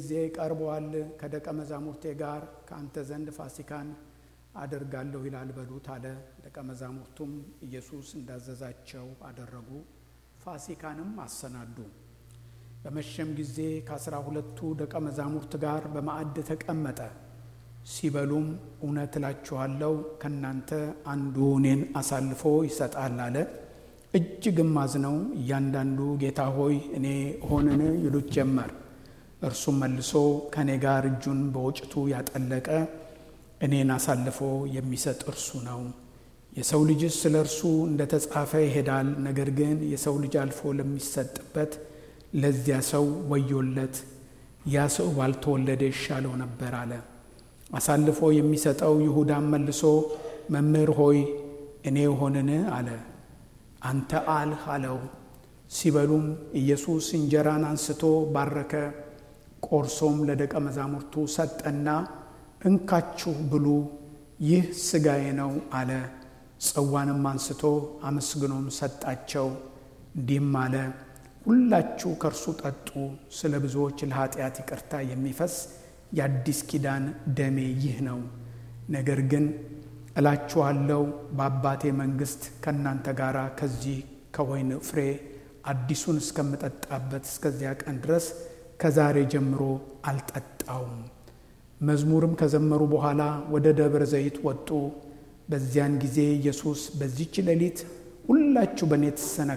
ጊዜ ቀርበዋል፣ ከደቀ መዛሙርቴ ጋር ከአንተ ዘንድ ፋሲካን አደርጋለሁ ይላል በሉት አለ። ደቀ መዛሙርቱም ኢየሱስ እንዳዘዛቸው አደረጉ፣ ፋሲካንም አሰናዱ። በመሸም ጊዜ ከአስራ ሁለቱ ደቀ መዛሙርት ጋር በማዕድ ተቀመጠ። ሲበሉም እውነት እላችኋለሁ ከእናንተ አንዱ እኔን አሳልፎ ይሰጣል አለ። እጅግም አዝነው እያንዳንዱ ጌታ ሆይ እኔ ሆንን ይሉት ጀመር። እርሱም መልሶ ከእኔ ጋር እጁን በወጭቱ ያጠለቀ እኔን አሳልፎ የሚሰጥ እርሱ ነው። የሰው ልጅስ ስለ እርሱ እንደ ተጻፈ ይሄዳል። ነገር ግን የሰው ልጅ አልፎ ለሚሰጥበት ለዚያ ሰው ወዮለት። ያ ሰው ባልተወለደ ይሻለው ነበር አለ። አሳልፎ የሚሰጠው ይሁዳም መልሶ መምህር ሆይ እኔ ሆንን አለ። አንተ አልህ አለው። ሲበሉም ኢየሱስ እንጀራን አንስቶ ባረከ፣ ቆርሶም ለደቀ መዛሙርቱ ሰጠና እንካችሁ ብሉ፣ ይህ ሥጋዬ ነው አለ። ጽዋንም አንስቶ አመስግኖም ሰጣቸው፣ እንዲህም አለ ሁላችሁ ከእርሱ ጠጡ፣ ስለ ብዙዎች ለኃጢአት ይቅርታ የሚፈስ የአዲስ ኪዳን ደሜ ይህ ነው። ነገር ግን እላችኋለሁ በአባቴ መንግሥት ከእናንተ ጋር ከዚህ ከወይን ፍሬ አዲሱን እስከምጠጣበት እስከዚያ ቀን ድረስ ከዛሬ ጀምሮ አልጠጣውም። መዝሙርም ከዘመሩ በኋላ ወደ ደብረ ዘይት ወጡ። በዚያን ጊዜ ኢየሱስ በዚች ሌሊት ሁላችሁ በእኔ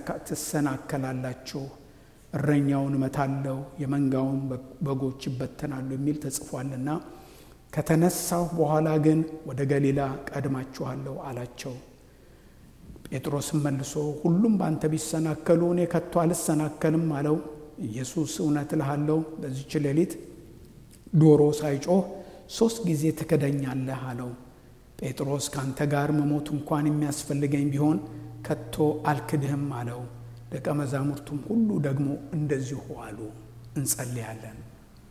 ትሰናከላላችሁ፣ እረኛውን እመታለሁ፣ የመንጋውን በጎች ይበተናሉ የሚል ተጽፏልና ከተነሳሁ በኋላ ግን ወደ ገሊላ ቀድማችኋለሁ አላቸው። ጴጥሮስም መልሶ ሁሉም በአንተ ቢሰናከሉ እኔ ከቶ አልሰናከልም አለው። ኢየሱስ እውነት እልሃለሁ በዚች ሌሊት ዶሮ ሳይጮህ ሦስት ጊዜ ትክደኛለህ አለው። ጴጥሮስ ከአንተ ጋር መሞት እንኳን የሚያስፈልገኝ ቢሆን ከቶ አልክድህም አለው። ደቀ መዛሙርቱም ሁሉ ደግሞ እንደዚሁ አሉ። እንጸልያለን።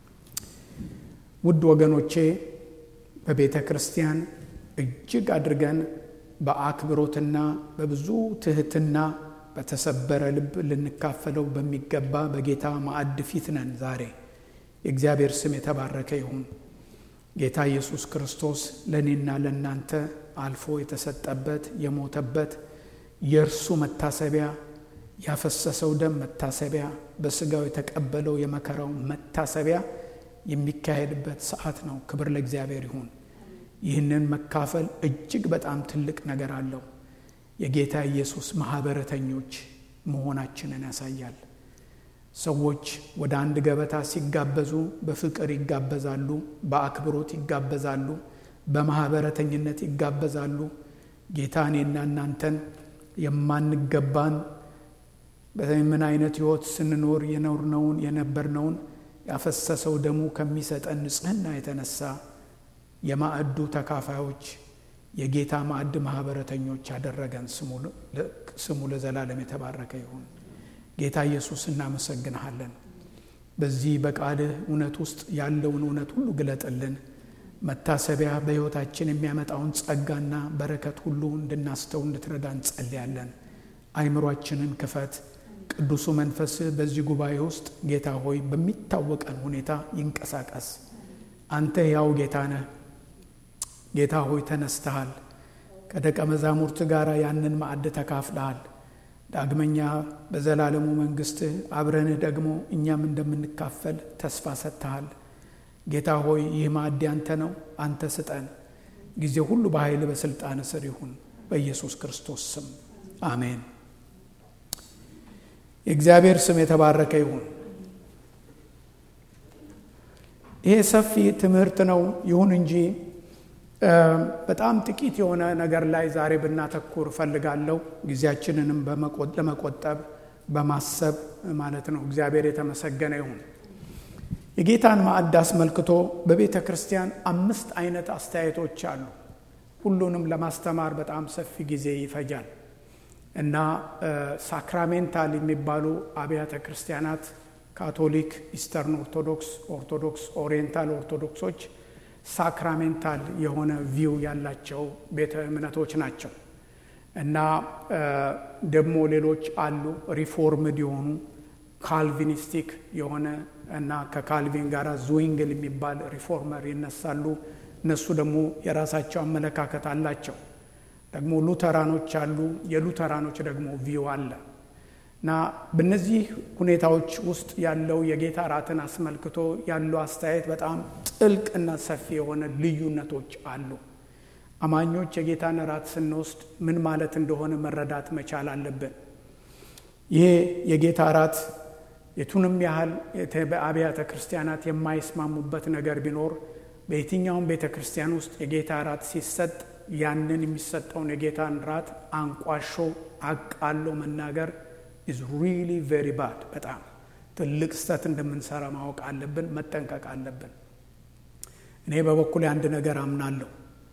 ውድ ወገኖቼ በቤተ ክርስቲያን እጅግ አድርገን በአክብሮትና በብዙ ትህትና በተሰበረ ልብ ልንካፈለው በሚገባ በጌታ ማዕድ ፊት ነን። ዛሬ የእግዚአብሔር ስም የተባረከ ይሁን። ጌታ ኢየሱስ ክርስቶስ ለእኔና ለእናንተ አልፎ የተሰጠበት የሞተበት የእርሱ መታሰቢያ ያፈሰሰው ደም መታሰቢያ በስጋው የተቀበለው የመከራው መታሰቢያ የሚካሄድበት ሰዓት ነው። ክብር ለእግዚአብሔር ይሁን። ይህንን መካፈል እጅግ በጣም ትልቅ ነገር አለው። የጌታ ኢየሱስ ማህበረተኞች መሆናችንን ያሳያል። ሰዎች ወደ አንድ ገበታ ሲጋበዙ በፍቅር ይጋበዛሉ፣ በአክብሮት ይጋበዛሉ፣ በማህበረተኝነት ይጋበዛሉ። ጌታ እኔና እናንተን የማንገባን በምን አይነት ሕይወት ስንኖር የኖርነውን የነበርነውን ያፈሰሰው ደሙ ከሚሰጠን ንጽሕና የተነሳ የማዕዱ ተካፋዮች የጌታ ማዕድ ማህበረተኞች ያደረገን ስሙ ለዘላለም የተባረከ ይሁን። ጌታ ኢየሱስ እናመሰግንሃለን። በዚህ በቃልህ እውነት ውስጥ ያለውን እውነት ሁሉ ግለጥልን። መታሰቢያ በሕይወታችን የሚያመጣውን ጸጋና በረከት ሁሉ እንድናስተው እንድትረዳ እንጸልያለን። አይምሯችንን ክፈት። ቅዱሱ መንፈስህ በዚህ ጉባኤ ውስጥ ጌታ ሆይ በሚታወቀን ሁኔታ ይንቀሳቀስ። አንተ ያው ጌታ ነህ። ጌታ ሆይ ተነስተሃል። ከደቀ መዛሙርት ጋር ያንን ማዕድ ተካፍለሃል። ዳግመኛ በዘላለሙ መንግሥትህ አብረንህ ደግሞ እኛም እንደምንካፈል ተስፋ ሰጥተሃል። ጌታ ሆይ ይህ ማዕድ ያንተ ነው፣ አንተ ስጠን። ጊዜ ሁሉ በኃይል በሥልጣን ስር ይሁን፣ በኢየሱስ ክርስቶስ ስም አሜን። የእግዚአብሔር ስም የተባረከ ይሁን። ይሄ ሰፊ ትምህርት ነው። ይሁን እንጂ በጣም ጥቂት የሆነ ነገር ላይ ዛሬ ብናተኩር እፈልጋለሁ። ጊዜያችንንም ለመቆጠብ በማሰብ ማለት ነው። እግዚአብሔር የተመሰገነ ይሁን። የጌታን ማዕድ አስመልክቶ በቤተ ክርስቲያን አምስት አይነት አስተያየቶች አሉ። ሁሉንም ለማስተማር በጣም ሰፊ ጊዜ ይፈጃል እና ሳክራሜንታል የሚባሉ አብያተ ክርስቲያናት ካቶሊክ፣ ኢስተርን ኦርቶዶክስ፣ ኦርቶዶክስ፣ ኦሪየንታል ኦርቶዶክሶች ሳክራሜንታል የሆነ ቪው ያላቸው ቤተ እምነቶች ናቸው እና ደግሞ ሌሎች አሉ ሪፎርምድ የሆኑ ካልቪኒስቲክ የሆነ እና ከካልቪን ጋር ዙዊንግል የሚባል ሪፎርመር ይነሳሉ። እነሱ ደግሞ የራሳቸው አመለካከት አላቸው። ደግሞ ሉተራኖች አሉ። የሉተራኖች ደግሞ ቪው አለ እና በእነዚህ ሁኔታዎች ውስጥ ያለው የጌታ እራትን አስመልክቶ ያለው አስተያየት በጣም ጥልቅና ሰፊ የሆነ ልዩነቶች አሉ። አማኞች የጌታን እራት ስንወስድ ምን ማለት እንደሆነ መረዳት መቻል አለብን። ይሄ የጌታ እራት የቱንም ያህል በአብያተ ክርስቲያናት የማይስማሙበት ነገር ቢኖር በየትኛውም ቤተ ክርስቲያን ውስጥ የጌታ እራት ሲሰጥ ያንን የሚሰጠውን የጌታን እራት አንቋሾ አቃሎ መናገር ኢዝ ሪሊ ቬሪ ባድ። በጣም ትልቅ ስህተት እንደምንሰራ ማወቅ አለብን፣ መጠንቀቅ አለብን። እኔ በበኩል አንድ ነገር አምናለሁ።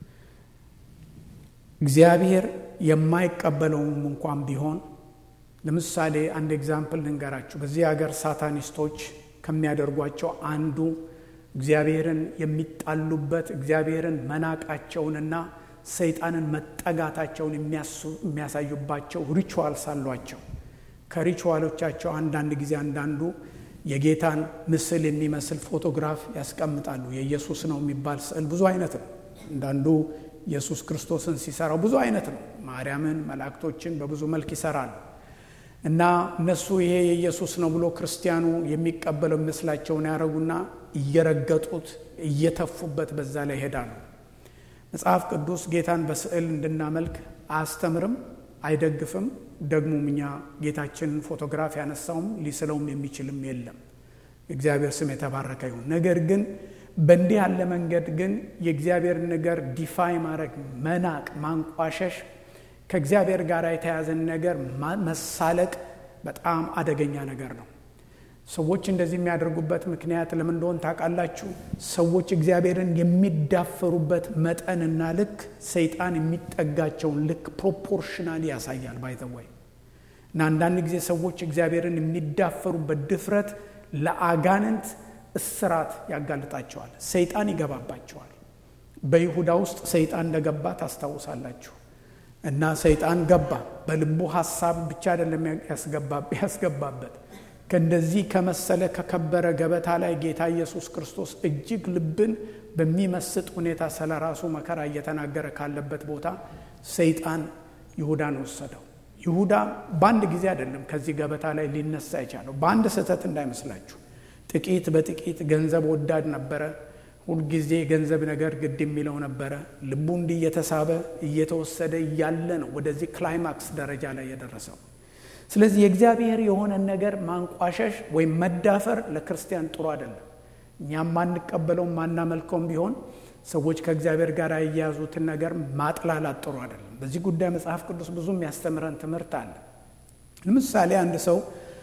እግዚአብሔር የማይቀበለውም እንኳን ቢሆን ለምሳሌ አንድ ኤግዛምፕል ልንገራችሁ። በዚህ ሀገር ሳታኒስቶች ከሚያደርጓቸው አንዱ እግዚአብሔርን የሚጣሉበት እግዚአብሔርን መናቃቸውንና ሰይጣንን መጠጋታቸውን የሚያሳዩባቸው ሪቹዋልስ አሏቸው። ከሪቹዋሎቻቸው አንዳንድ ጊዜ አንዳንዱ የጌታን ምስል የሚመስል ፎቶግራፍ ያስቀምጣሉ። የኢየሱስ ነው የሚባል ስዕል ብዙ አይነት ነው። አንዳንዱ ኢየሱስ ክርስቶስን ሲሰራው ብዙ አይነት ነው። ማርያምን፣ መላእክቶችን በብዙ መልክ ይሰራሉ። እና እነሱ ይሄ የኢየሱስ ነው ብሎ ክርስቲያኑ የሚቀበለው የሚመስላቸውን ያደረጉና እየረገጡት እየተፉበት በዛ ላይ ይሄዳሉ። መጽሐፍ ቅዱስ ጌታን በስዕል እንድናመልክ አያስተምርም፣ አይደግፍም። ደግሞም እኛ ጌታችንን ፎቶግራፍ ያነሳውም ሊስለውም የሚችልም የለም። እግዚአብሔር ስም የተባረከ ይሁን። ነገር ግን በእንዲህ ያለ መንገድ ግን የእግዚአብሔርን ነገር ዲፋይ ማድረግ፣ መናቅ፣ ማንቋሸሽ ከእግዚአብሔር ጋር የተያዘን ነገር መሳለቅ በጣም አደገኛ ነገር ነው። ሰዎች እንደዚህ የሚያደርጉበት ምክንያት ለምን እንደሆን ታውቃላችሁ? ሰዎች እግዚአብሔርን የሚዳፈሩበት መጠንና ልክ ሰይጣን የሚጠጋቸውን ልክ ፕሮፖርሽናሊ ያሳያል። ባይዘወይ እና አንዳንድ ጊዜ ሰዎች እግዚአብሔርን የሚዳፈሩበት ድፍረት ለአጋንንት እስራት ያጋልጣቸዋል። ሰይጣን ይገባባቸዋል። በይሁዳ ውስጥ ሰይጣን እንደገባ ታስታውሳላችሁ። እና ሰይጣን ገባ። በልቡ ሀሳብ ብቻ አይደለም ያስገባበት ከእንደዚህ ከመሰለ ከከበረ ገበታ ላይ ጌታ ኢየሱስ ክርስቶስ እጅግ ልብን በሚመስጥ ሁኔታ ስለ ራሱ መከራ እየተናገረ ካለበት ቦታ ሰይጣን ይሁዳን ወሰደው። ይሁዳ በአንድ ጊዜ አይደለም ከዚህ ገበታ ላይ ሊነሳ የቻለው፣ በአንድ ስህተት እንዳይመስላችሁ። ጥቂት በጥቂት ገንዘብ ወዳድ ነበረ። ሁልጊዜ ገንዘብ ነገር ግድ የሚለው ነበረ። ልቡ እንዲህ እየተሳበ እየተወሰደ እያለ ነው ወደዚህ ክላይማክስ ደረጃ ላይ የደረሰው። ስለዚህ የእግዚአብሔር የሆነን ነገር ማንቋሸሽ ወይም መዳፈር ለክርስቲያን ጥሩ አይደለም። እኛም ማንቀበለውም ማናመልከውም ቢሆን ሰዎች ከእግዚአብሔር ጋር የያዙትን ነገር ማጥላላት ጥሩ አይደለም። በዚህ ጉዳይ መጽሐፍ ቅዱስ ብዙ የሚያስተምረን ትምህርት አለ። ለምሳሌ አንድ ሰው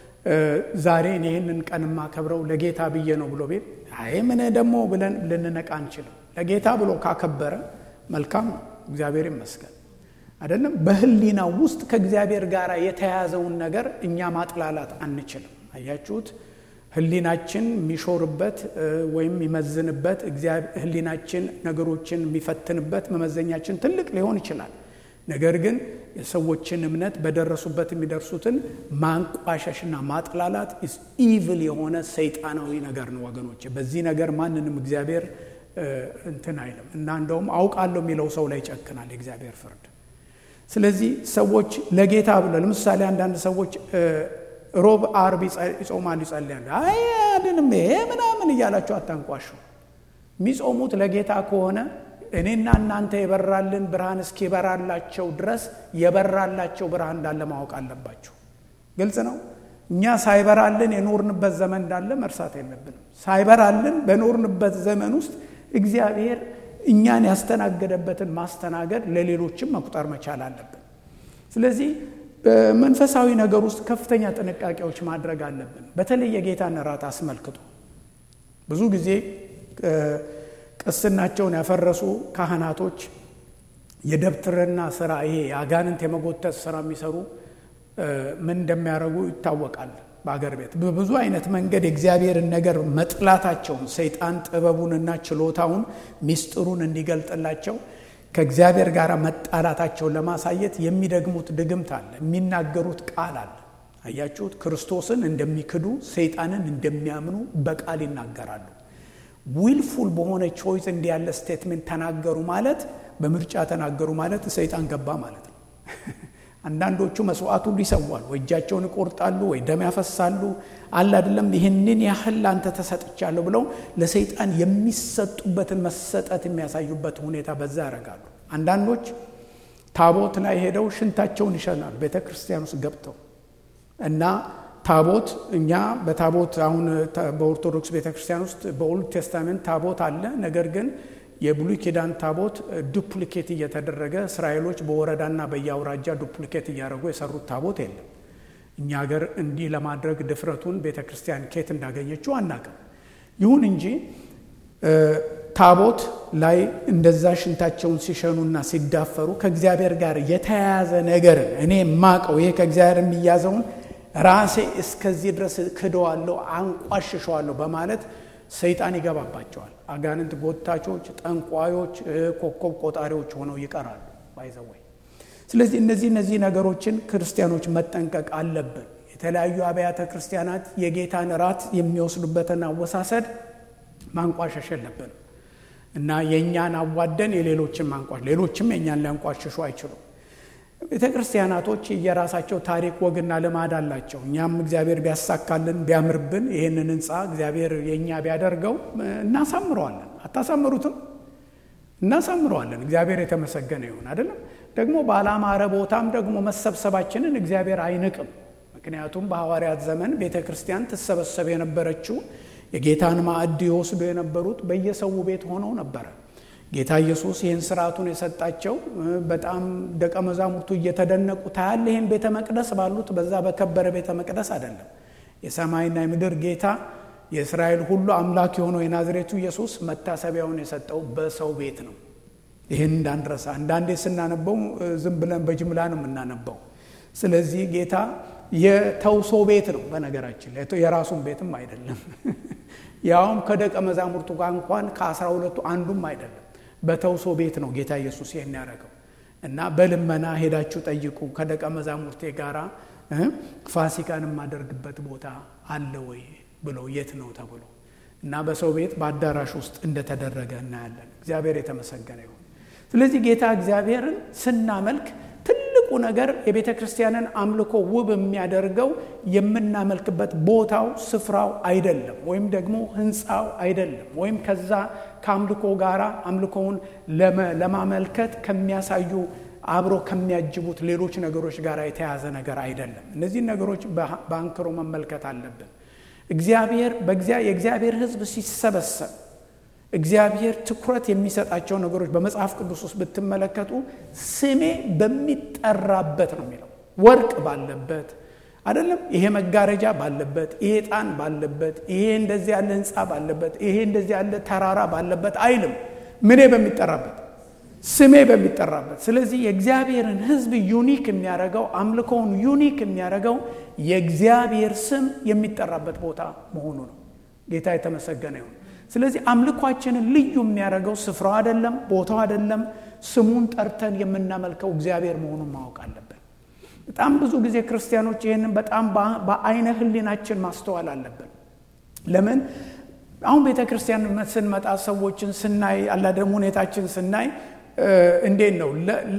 ዛሬ ይህንን ቀን የማከብረው ለጌታ ብዬ ነው ብሎ ቤት አይ ምን ደግሞ ብለን ልንነቃ አንችልም። ለጌታ ብሎ ካከበረ መልካም ነው፣ እግዚአብሔር ይመስገን አይደለም። በህሊና ውስጥ ከእግዚአብሔር ጋር የተያያዘውን ነገር እኛ ማጥላላት አንችልም። አያችሁት? ህሊናችን የሚሾርበት ወይም የሚመዝንበት ህሊናችን ነገሮችን የሚፈትንበት መመዘኛችን ትልቅ ሊሆን ይችላል። ነገር ግን የሰዎችን እምነት በደረሱበት የሚደርሱትን ማንቋሸሽና ማጥላላት ኢቭል የሆነ ሰይጣናዊ ነገር ነው ወገኖች። በዚህ ነገር ማንንም እግዚአብሔር እንትን አይልም እና እንደውም አውቃለሁ የሚለው ሰው ላይ ይጨክናል የእግዚአብሔር ፍርድ። ስለዚህ ሰዎች ለጌታ ብለው ለምሳሌ አንዳንድ ሰዎች ሮብ፣ አርብ ይጾማሉ፣ ይጸልያሉ። አይ አድንም ይሄ ምናምን እያላቸው አታንቋሹ። የሚጾሙት ለጌታ ከሆነ እኔና እናንተ የበራልን ብርሃን እስኪበራላቸው ድረስ የበራላቸው ብርሃን እንዳለ ማወቅ አለባቸው። ግልጽ ነው። እኛ ሳይበራልን የኖርንበት ዘመን እንዳለ መርሳት የለብንም። ሳይበራልን በኖርንበት ዘመን ውስጥ እግዚአብሔር እኛን ያስተናገደበትን ማስተናገድ ለሌሎችም መቁጠር መቻል አለብን። ስለዚህ በመንፈሳዊ ነገር ውስጥ ከፍተኛ ጥንቃቄዎች ማድረግ አለብን። በተለይ የጌታን እራት አስመልክቶ ብዙ ጊዜ ቅስናቸውን ያፈረሱ ካህናቶች የደብትርና ስራ ይሄ የአጋንንት የመጎተት ስራ የሚሰሩ ምን እንደሚያደርጉ ይታወቃል። በአገር ቤት በብዙ አይነት መንገድ የእግዚአብሔርን ነገር መጥላታቸውን ሰይጣን ጥበቡንና ችሎታውን ሚስጥሩን እንዲገልጥላቸው ከእግዚአብሔር ጋር መጣላታቸውን ለማሳየት የሚደግሙት ድግምት አለ፣ የሚናገሩት ቃል አለ። አያችሁት? ክርስቶስን እንደሚክዱ ሰይጣንን እንደሚያምኑ በቃል ይናገራሉ። ዊልፉል በሆነ ቾይስ እንዲህ ያለ ስቴትሜንት ተናገሩ ማለት በምርጫ ተናገሩ ማለት ሰይጣን ገባ ማለት ነው። አንዳንዶቹ መስዋዕት ሁሉ ይሰዋሉ፣ ወይ እጃቸውን ይቆርጣሉ፣ ወይ ደም ያፈሳሉ። አለ አይደለም ይህንን ያህል ለአንተ ተሰጥቻለሁ ብለው ለሰይጣን የሚሰጡበትን መሰጠት የሚያሳዩበት ሁኔታ በዛ ያደርጋሉ። አንዳንዶች ታቦት ላይ ሄደው ሽንታቸውን ይሸናሉ ቤተ ክርስቲያን ውስጥ ገብተው እና ታቦት እኛ በታቦት አሁን በኦርቶዶክስ ቤተ ክርስቲያን ውስጥ በኦልድ ቴስታሜንት ታቦት አለ። ነገር ግን የብሉይ ኪዳን ታቦት ዱፕሊኬት እየተደረገ እስራኤሎች በወረዳና በየአውራጃ ዱፕሊኬት እያደረጉ የሰሩት ታቦት የለም። እኛ ሀገር እንዲህ ለማድረግ ድፍረቱን ቤተ ክርስቲያን ኬት እንዳገኘችው አናውቅም። ይሁን እንጂ ታቦት ላይ እንደዛ ሽንታቸውን ሲሸኑና ሲዳፈሩ ከእግዚአብሔር ጋር የተያያዘ ነገርን እኔ የማቀው ይሄ ከእግዚአብሔር የሚያዘውን ራሴ እስከዚህ ድረስ ክደዋለሁ፣ አንቋሽሸዋለሁ በማለት ሰይጣን ይገባባቸዋል። አጋንንት ጎታቾች፣ ጠንቋዮች፣ ኮከብ ቆጣሪዎች ሆነው ይቀራሉ ባይዘወይ። ስለዚህ እነዚህ እነዚህ ነገሮችን ክርስቲያኖች መጠንቀቅ አለብን። የተለያዩ አብያተ ክርስቲያናት የጌታን ራት የሚወስዱበትን አወሳሰድ ማንቋሸሽ የለብንም እና የእኛን አዋደን የሌሎችን ማንቋሽ ሌሎችም የእኛን ሊያንቋሽሹ አይችሉም። ቤተ ክርስቲያናቶች የራሳቸው ታሪክ ወግና ልማድ አላቸው። እኛም እግዚአብሔር ቢያሳካልን ቢያምርብን ይህንን ህንፃ እግዚአብሔር የእኛ ቢያደርገው እናሳምረዋለን። አታሳምሩትም? እናሳምረዋለን። እግዚአብሔር የተመሰገነ ይሁን አይደለም። ደግሞ ባላማረ ቦታም ደግሞ መሰብሰባችንን እግዚአብሔር አይንቅም። ምክንያቱም በሐዋርያት ዘመን ቤተ ክርስቲያን ትሰበሰብ የነበረችው የጌታን ማዕድ ይወስዱ የነበሩት በየሰው ቤት ሆነው ነበረ። ጌታ ኢየሱስ ይህን ስርዓቱን የሰጣቸው በጣም ደቀ መዛሙርቱ እየተደነቁ ታያለ ይህን ቤተ መቅደስ ባሉት በዛ በከበረ ቤተ መቅደስ አይደለም። የሰማይና የምድር ጌታ የእስራኤል ሁሉ አምላክ የሆነው የናዝሬቱ ኢየሱስ መታሰቢያውን የሰጠው በሰው ቤት ነው። ይህን እንዳንረሳ። አንዳንዴ ስናነበው ዝም ብለን በጅምላ ነው የምናነበው። ስለዚህ ጌታ የተውሶ ቤት ነው። በነገራችን ላይ የራሱን ቤትም አይደለም። ያውም ከደቀ መዛሙርቱ ጋር እንኳን ከአስራ ሁለቱ አንዱም አይደለም። በተውሶ ቤት ነው ጌታ ኢየሱስ ይህን ያደረገው እና በልመና ሄዳችሁ ጠይቁ ከደቀ መዛሙርቴ ጋራ ፋሲካን የማደርግበት ቦታ አለ ወይ ብሎ የት ነው ተብሎ እና በሰው ቤት በአዳራሽ ውስጥ እንደተደረገ እናያለን። እግዚአብሔር የተመሰገነ ይሁን። ስለዚህ ጌታ እግዚአብሔርን ስናመልክ ትልቁ ነገር የቤተ ክርስቲያንን አምልኮ ውብ የሚያደርገው የምናመልክበት ቦታው ስፍራው አይደለም፣ ወይም ደግሞ ህንፃው አይደለም፣ ወይም ከዛ ከአምልኮ ጋር አምልኮውን ለማመልከት ከሚያሳዩ አብሮ ከሚያጅቡት ሌሎች ነገሮች ጋር የተያዘ ነገር አይደለም። እነዚህን ነገሮች በአንክሮ መመልከት አለብን። እግዚአብሔር የእግዚአብሔር ሕዝብ ሲሰበሰብ እግዚአብሔር ትኩረት የሚሰጣቸው ነገሮች በመጽሐፍ ቅዱስ ውስጥ ብትመለከቱ ስሜ በሚጠራበት ነው የሚለው። ወርቅ ባለበት አይደለም፣ ይሄ መጋረጃ ባለበት፣ ይሄ ዕጣን ባለበት፣ ይሄ እንደዚህ ያለ ህንፃ ባለበት፣ ይሄ እንደዚህ ያለ ተራራ ባለበት አይልም። ምኔ በሚጠራበት ስሜ በሚጠራበት። ስለዚህ የእግዚአብሔርን ሕዝብ ዩኒክ የሚያደርገው አምልኮውን ዩኒክ የሚያደርገው የእግዚአብሔር ስም የሚጠራበት ቦታ መሆኑ ነው። ጌታ የተመሰገነ ይሁን። ስለዚህ አምልኳችንን ልዩ የሚያደርገው ስፍራው አይደለም፣ ቦታው አይደለም፣ ስሙን ጠርተን የምናመልከው እግዚአብሔር መሆኑን ማወቅ አለብን። በጣም ብዙ ጊዜ ክርስቲያኖች ይህንን በጣም በአይነ ህሊናችን ማስተዋል አለብን። ለምን አሁን ቤተ ክርስቲያን ስንመጣ ሰዎችን ስናይ አላደም ሁኔታችን ስናይ እንዴት ነው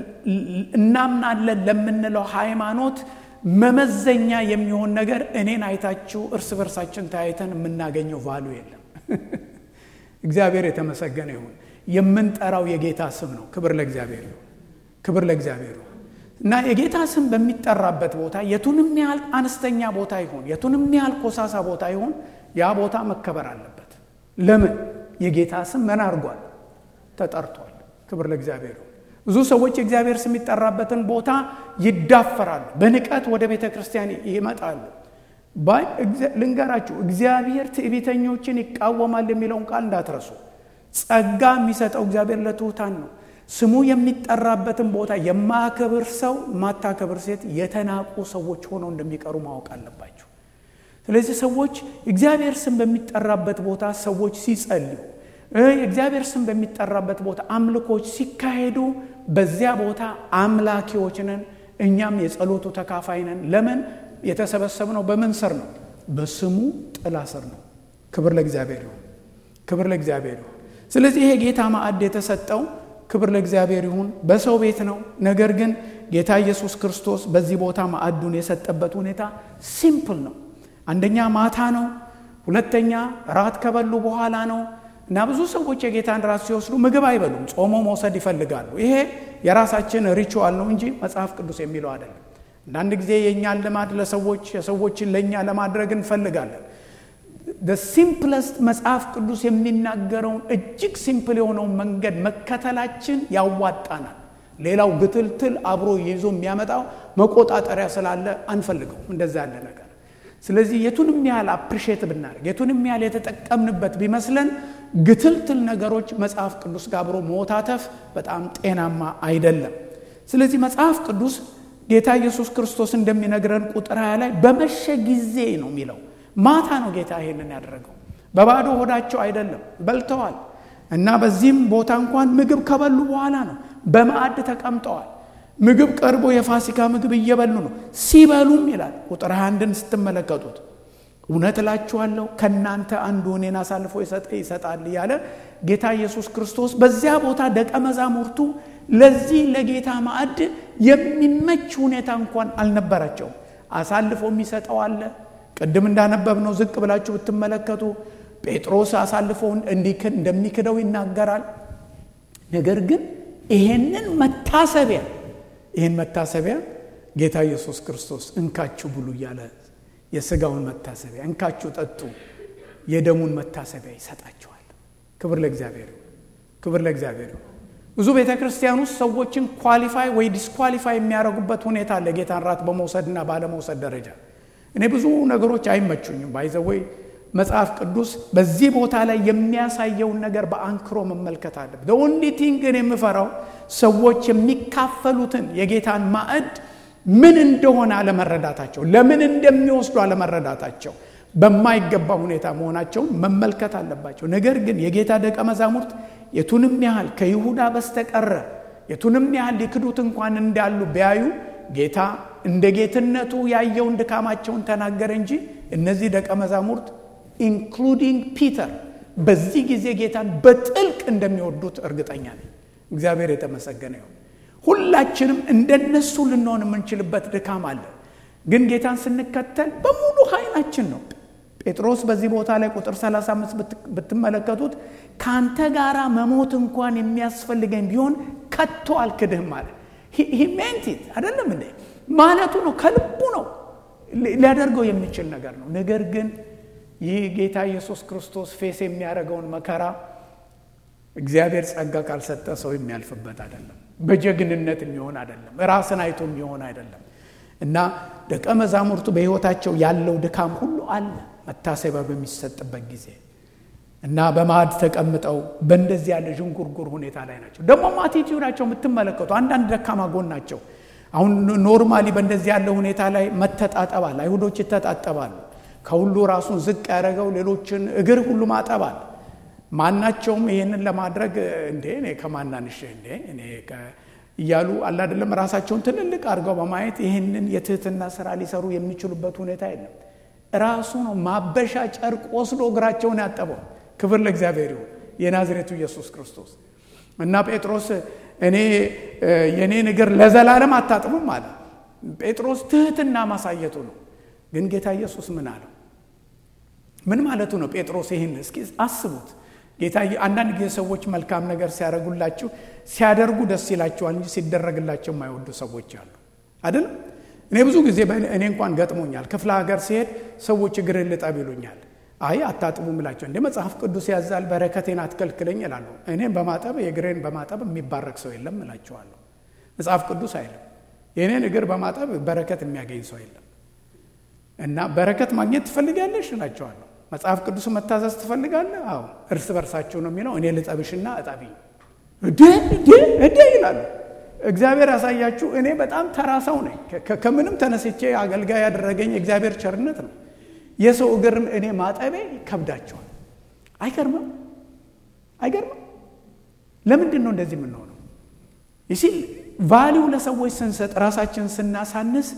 እናምናለን ለምንለው ሃይማኖት መመዘኛ የሚሆን ነገር እኔን አይታችሁ እርስ በርሳችን ተያይተን የምናገኘው ቫሉ የለም። እግዚአብሔር የተመሰገነ ይሁን። የምንጠራው የጌታ ስም ነው። ክብር ለእግዚአብሔር ይሁን። ክብር ለእግዚአብሔር ይሁን እና የጌታ ስም በሚጠራበት ቦታ የቱንም ያህል አነስተኛ ቦታ ይሁን፣ የቱንም ያህል ኮሳሳ ቦታ ይሁን፣ ያ ቦታ መከበር አለበት። ለምን? የጌታ ስም ምን አድርጓል? ተጠርቷል። ክብር ለእግዚአብሔር ይሁን። ብዙ ሰዎች የእግዚአብሔር ስም የሚጠራበትን ቦታ ይዳፈራሉ። በንቀት ወደ ቤተ ክርስቲያን ይመጣሉ። ልንገራችሁ፣ እግዚአብሔር ትዕቢተኞችን ይቃወማል የሚለውን ቃል እንዳትረሱ። ጸጋ የሚሰጠው እግዚአብሔር ለትሑታን ነው። ስሙ የሚጠራበትን ቦታ የማያከብር ሰው፣ ማታከብር ሴት የተናቁ ሰዎች ሆነው እንደሚቀሩ ማወቅ አለባቸው። ስለዚህ ሰዎች እግዚአብሔር ስም በሚጠራበት ቦታ ሰዎች ሲጸልዩ፣ የእግዚአብሔር ስም በሚጠራበት ቦታ አምልኮች ሲካሄዱ፣ በዚያ ቦታ አምላኪዎች ነን፣ እኛም የጸሎቱ ተካፋይ ነን። ለምን? የተሰበሰብነው በምን ስር ነው? በስሙ ጥላ ስር ነው። ክብር ለእግዚአብሔር ይሁን። ክብር ለእግዚአብሔር ይሁን። ስለዚህ ይሄ ጌታ ማዕድ የተሰጠው ክብር ለእግዚአብሔር ይሁን በሰው ቤት ነው። ነገር ግን ጌታ ኢየሱስ ክርስቶስ በዚህ ቦታ ማዕዱን የሰጠበት ሁኔታ ሲምፕል ነው። አንደኛ ማታ ነው። ሁለተኛ ራት ከበሉ በኋላ ነው እና ብዙ ሰዎች የጌታን ራት ሲወስዱ ምግብ አይበሉም፣ ጾሞ መውሰድ ይፈልጋሉ። ይሄ የራሳችን ሪቹዋል ነው እንጂ መጽሐፍ ቅዱስ የሚለው አይደለም። አንዳንድ ጊዜ የእኛን ልማድ ለሰዎች የሰዎችን ለእኛ ለማድረግ እንፈልጋለን። ሲምፕለስት መጽሐፍ ቅዱስ የሚናገረውን እጅግ ሲምፕል የሆነውን መንገድ መከተላችን ያዋጣናል። ሌላው ግትልትል አብሮ ይዞ የሚያመጣው መቆጣጠሪያ ስላለ አንፈልገው እንደዛ ያለ ነገር። ስለዚህ የቱንም ያህል አፕሪሼት ብናደርግ የቱንም ያህል የተጠቀምንበት ቢመስለን ግትልትል ነገሮች መጽሐፍ ቅዱስ ጋር አብሮ መወታተፍ በጣም ጤናማ አይደለም። ስለዚህ መጽሐፍ ቅዱስ ጌታ ኢየሱስ ክርስቶስ እንደሚነግረን ቁጥር ሃያ ላይ በመሸ ጊዜ ነው የሚለው ማታ ነው ጌታ ይሄንን ያደረገው። በባዶ ሆዳቸው አይደለም፣ በልተዋል። እና በዚህም ቦታ እንኳን ምግብ ከበሉ በኋላ ነው በማዕድ ተቀምጠዋል። ምግብ ቀርቦ የፋሲካ ምግብ እየበሉ ነው። ሲበሉም ይላል ቁጥር አንድን ስትመለከቱት እውነት እላችኋለሁ ከእናንተ አንዱ እኔን አሳልፎ ይሰጠ ይሰጣል እያለ ጌታ ኢየሱስ ክርስቶስ በዚያ ቦታ ደቀ መዛሙርቱ ለዚህ ለጌታ ማዕድ የሚመች ሁኔታ እንኳን አልነበራቸውም። አሳልፎ የሚሰጠው አለ ቅድም እንዳነበብነው ዝቅ ብላችሁ ብትመለከቱ ጴጥሮስ አሳልፎውን እንደሚክደው ይናገራል። ነገር ግን ይሄንን መታሰቢያ ይህን መታሰቢያ ጌታ ኢየሱስ ክርስቶስ እንካችሁ ብሉ እያለ የስጋውን መታሰቢያ እንካችሁ ጠጡ፣ የደሙን መታሰቢያ ይሰጣችኋል። ክብር ለእግዚአብሔር፣ ክብር ለእግዚአብሔር። ብዙ ቤተ ክርስቲያን ውስጥ ሰዎችን ኳሊፋይ ወይ ዲስኳሊፋይ የሚያደርጉበት ሁኔታ አለ ጌታን ራት በመውሰድና ባለመውሰድ ደረጃ እኔ ብዙ ነገሮች አይመቹኝም። ባይዘወይ መጽሐፍ ቅዱስ በዚህ ቦታ ላይ የሚያሳየውን ነገር በአንክሮ መመልከት አለብን። ኦንሊ ቲንግ ግን የምፈራው ሰዎች የሚካፈሉትን የጌታን ማዕድ ምን እንደሆነ አለመረዳታቸው፣ ለምን እንደሚወስዱ አለመረዳታቸው፣ በማይገባ ሁኔታ መሆናቸውን መመልከት አለባቸው። ነገር ግን የጌታ ደቀ መዛሙርት የቱንም ያህል ከይሁዳ በስተቀረ የቱንም ያህል ሊክዱት እንኳን እንዳሉ ቢያዩ ጌታ እንደ ጌትነቱ ያየውን ድካማቸውን ተናገረ እንጂ እነዚህ ደቀ መዛሙርት ኢንክሉዲንግ ፒተር በዚህ ጊዜ ጌታን በጥልቅ እንደሚወዱት እርግጠኛ ነኝ። እግዚአብሔር የተመሰገነ ይሁን። ሁላችንም እንደነሱ ልንሆን የምንችልበት ድካም አለ። ግን ጌታን ስንከተል በሙሉ ኃይላችን ነው። ጴጥሮስ በዚህ ቦታ ላይ ቁጥር 35 ብትመለከቱት ከአንተ ጋር መሞት እንኳን የሚያስፈልገኝ ቢሆን ከቶ አልክድህም አለ። ሂሜንቲት አይደለም እንዴ ማለቱ ነው። ከልቡ ነው ሊያደርገው የሚችል ነገር ነው። ነገር ግን ይህ ጌታ ኢየሱስ ክርስቶስ ፌስ የሚያደርገውን መከራ እግዚአብሔር ጸጋ ካልሰጠ ሰው የሚያልፍበት አይደለም። በጀግንነት የሚሆን አይደለም። ራስን አይቶ የሚሆን አይደለም። እና ደቀ መዛሙርቱ በሕይወታቸው ያለው ድካም ሁሉ አለ መታሰቢያ በሚሰጥበት ጊዜ እና በማዕድ ተቀምጠው በእንደዚህ ያለ ዥንጉርጉር ሁኔታ ላይ ናቸው። ደግሞ አቲቲዩዳቸው የምትመለከቱ አንዳንድ ደካማ ጎን ናቸው። አሁን ኖርማሊ በእንደዚህ ያለ ሁኔታ ላይ መተጣጠባል። አይሁዶች ይተጣጠባሉ። ከሁሉ ራሱን ዝቅ ያደረገው ሌሎችን እግር ሁሉ ማጠባል። ማናቸውም ይህንን ለማድረግ እንዴ እኔ ከማናንሽ እንዴ እኔ እያሉ አላደለም ራሳቸውን ትልልቅ አድርገው በማየት ይህንን የትህትና ስራ ሊሰሩ የሚችሉበት ሁኔታ የለም። ራሱ ነው ማበሻ ጨርቅ ወስዶ እግራቸውን ያጠበው። ክብር ለእግዚአብሔር ይሁን። የናዝሬቱ ኢየሱስ ክርስቶስ እና ጴጥሮስ እኔ የእኔን እግር ለዘላለም አታጥቡም አለ። ጴጥሮስ ትህትና ማሳየቱ ነው። ግን ጌታ ኢየሱስ ምን አለው? ምን ማለቱ ነው? ጴጥሮስ ይህን እስኪ አስቡት። ጌታ አንዳንድ ጊዜ ሰዎች መልካም ነገር ሲያደርጉላችሁ ሲያደርጉ ደስ ይላቸዋል እንጂ ሲደረግላቸው የማይወዱ ሰዎች አሉ አይደለም። እኔ ብዙ ጊዜ እኔ እንኳን ገጥሞኛል። ክፍለ ሀገር ሲሄድ ሰዎች እግርን ልጠብ ይሉኛል። አይ አታጥቡ ምላቸው እንደ መጽሐፍ ቅዱስ ያዛል፣ በረከቴን አትከልክለኝ ይላሉ። እኔም በማጠብ የእግሬን በማጠብ የሚባረክ ሰው የለም እላቸዋለሁ። መጽሐፍ ቅዱስ አይልም። የእኔን እግር በማጠብ በረከት የሚያገኝ ሰው የለም። እና በረከት ማግኘት ትፈልጋለሽ እላቸዋለሁ። መጽሐፍ ቅዱስ መታዘዝ ትፈልጋለህ? አዎ። እርስ በርሳቸው ነው የሚለው። እኔ ልጠብሽና እጠቢ እዴ ይላሉ። እግዚአብሔር ያሳያችሁ። እኔ በጣም ተራ ሰው ነኝ። ከምንም ተነስቼ አገልጋይ ያደረገኝ የእግዚአብሔር ቸርነት ነው። የሰው እግር እኔ ማጠቤ ይከብዳቸዋል። አይገርምም? አይገርምም? ለምንድን ነው እንደዚህ የምንሆነው? ይሲ ቫሊው ለሰዎች ስንሰጥ ራሳችን ስናሳንስ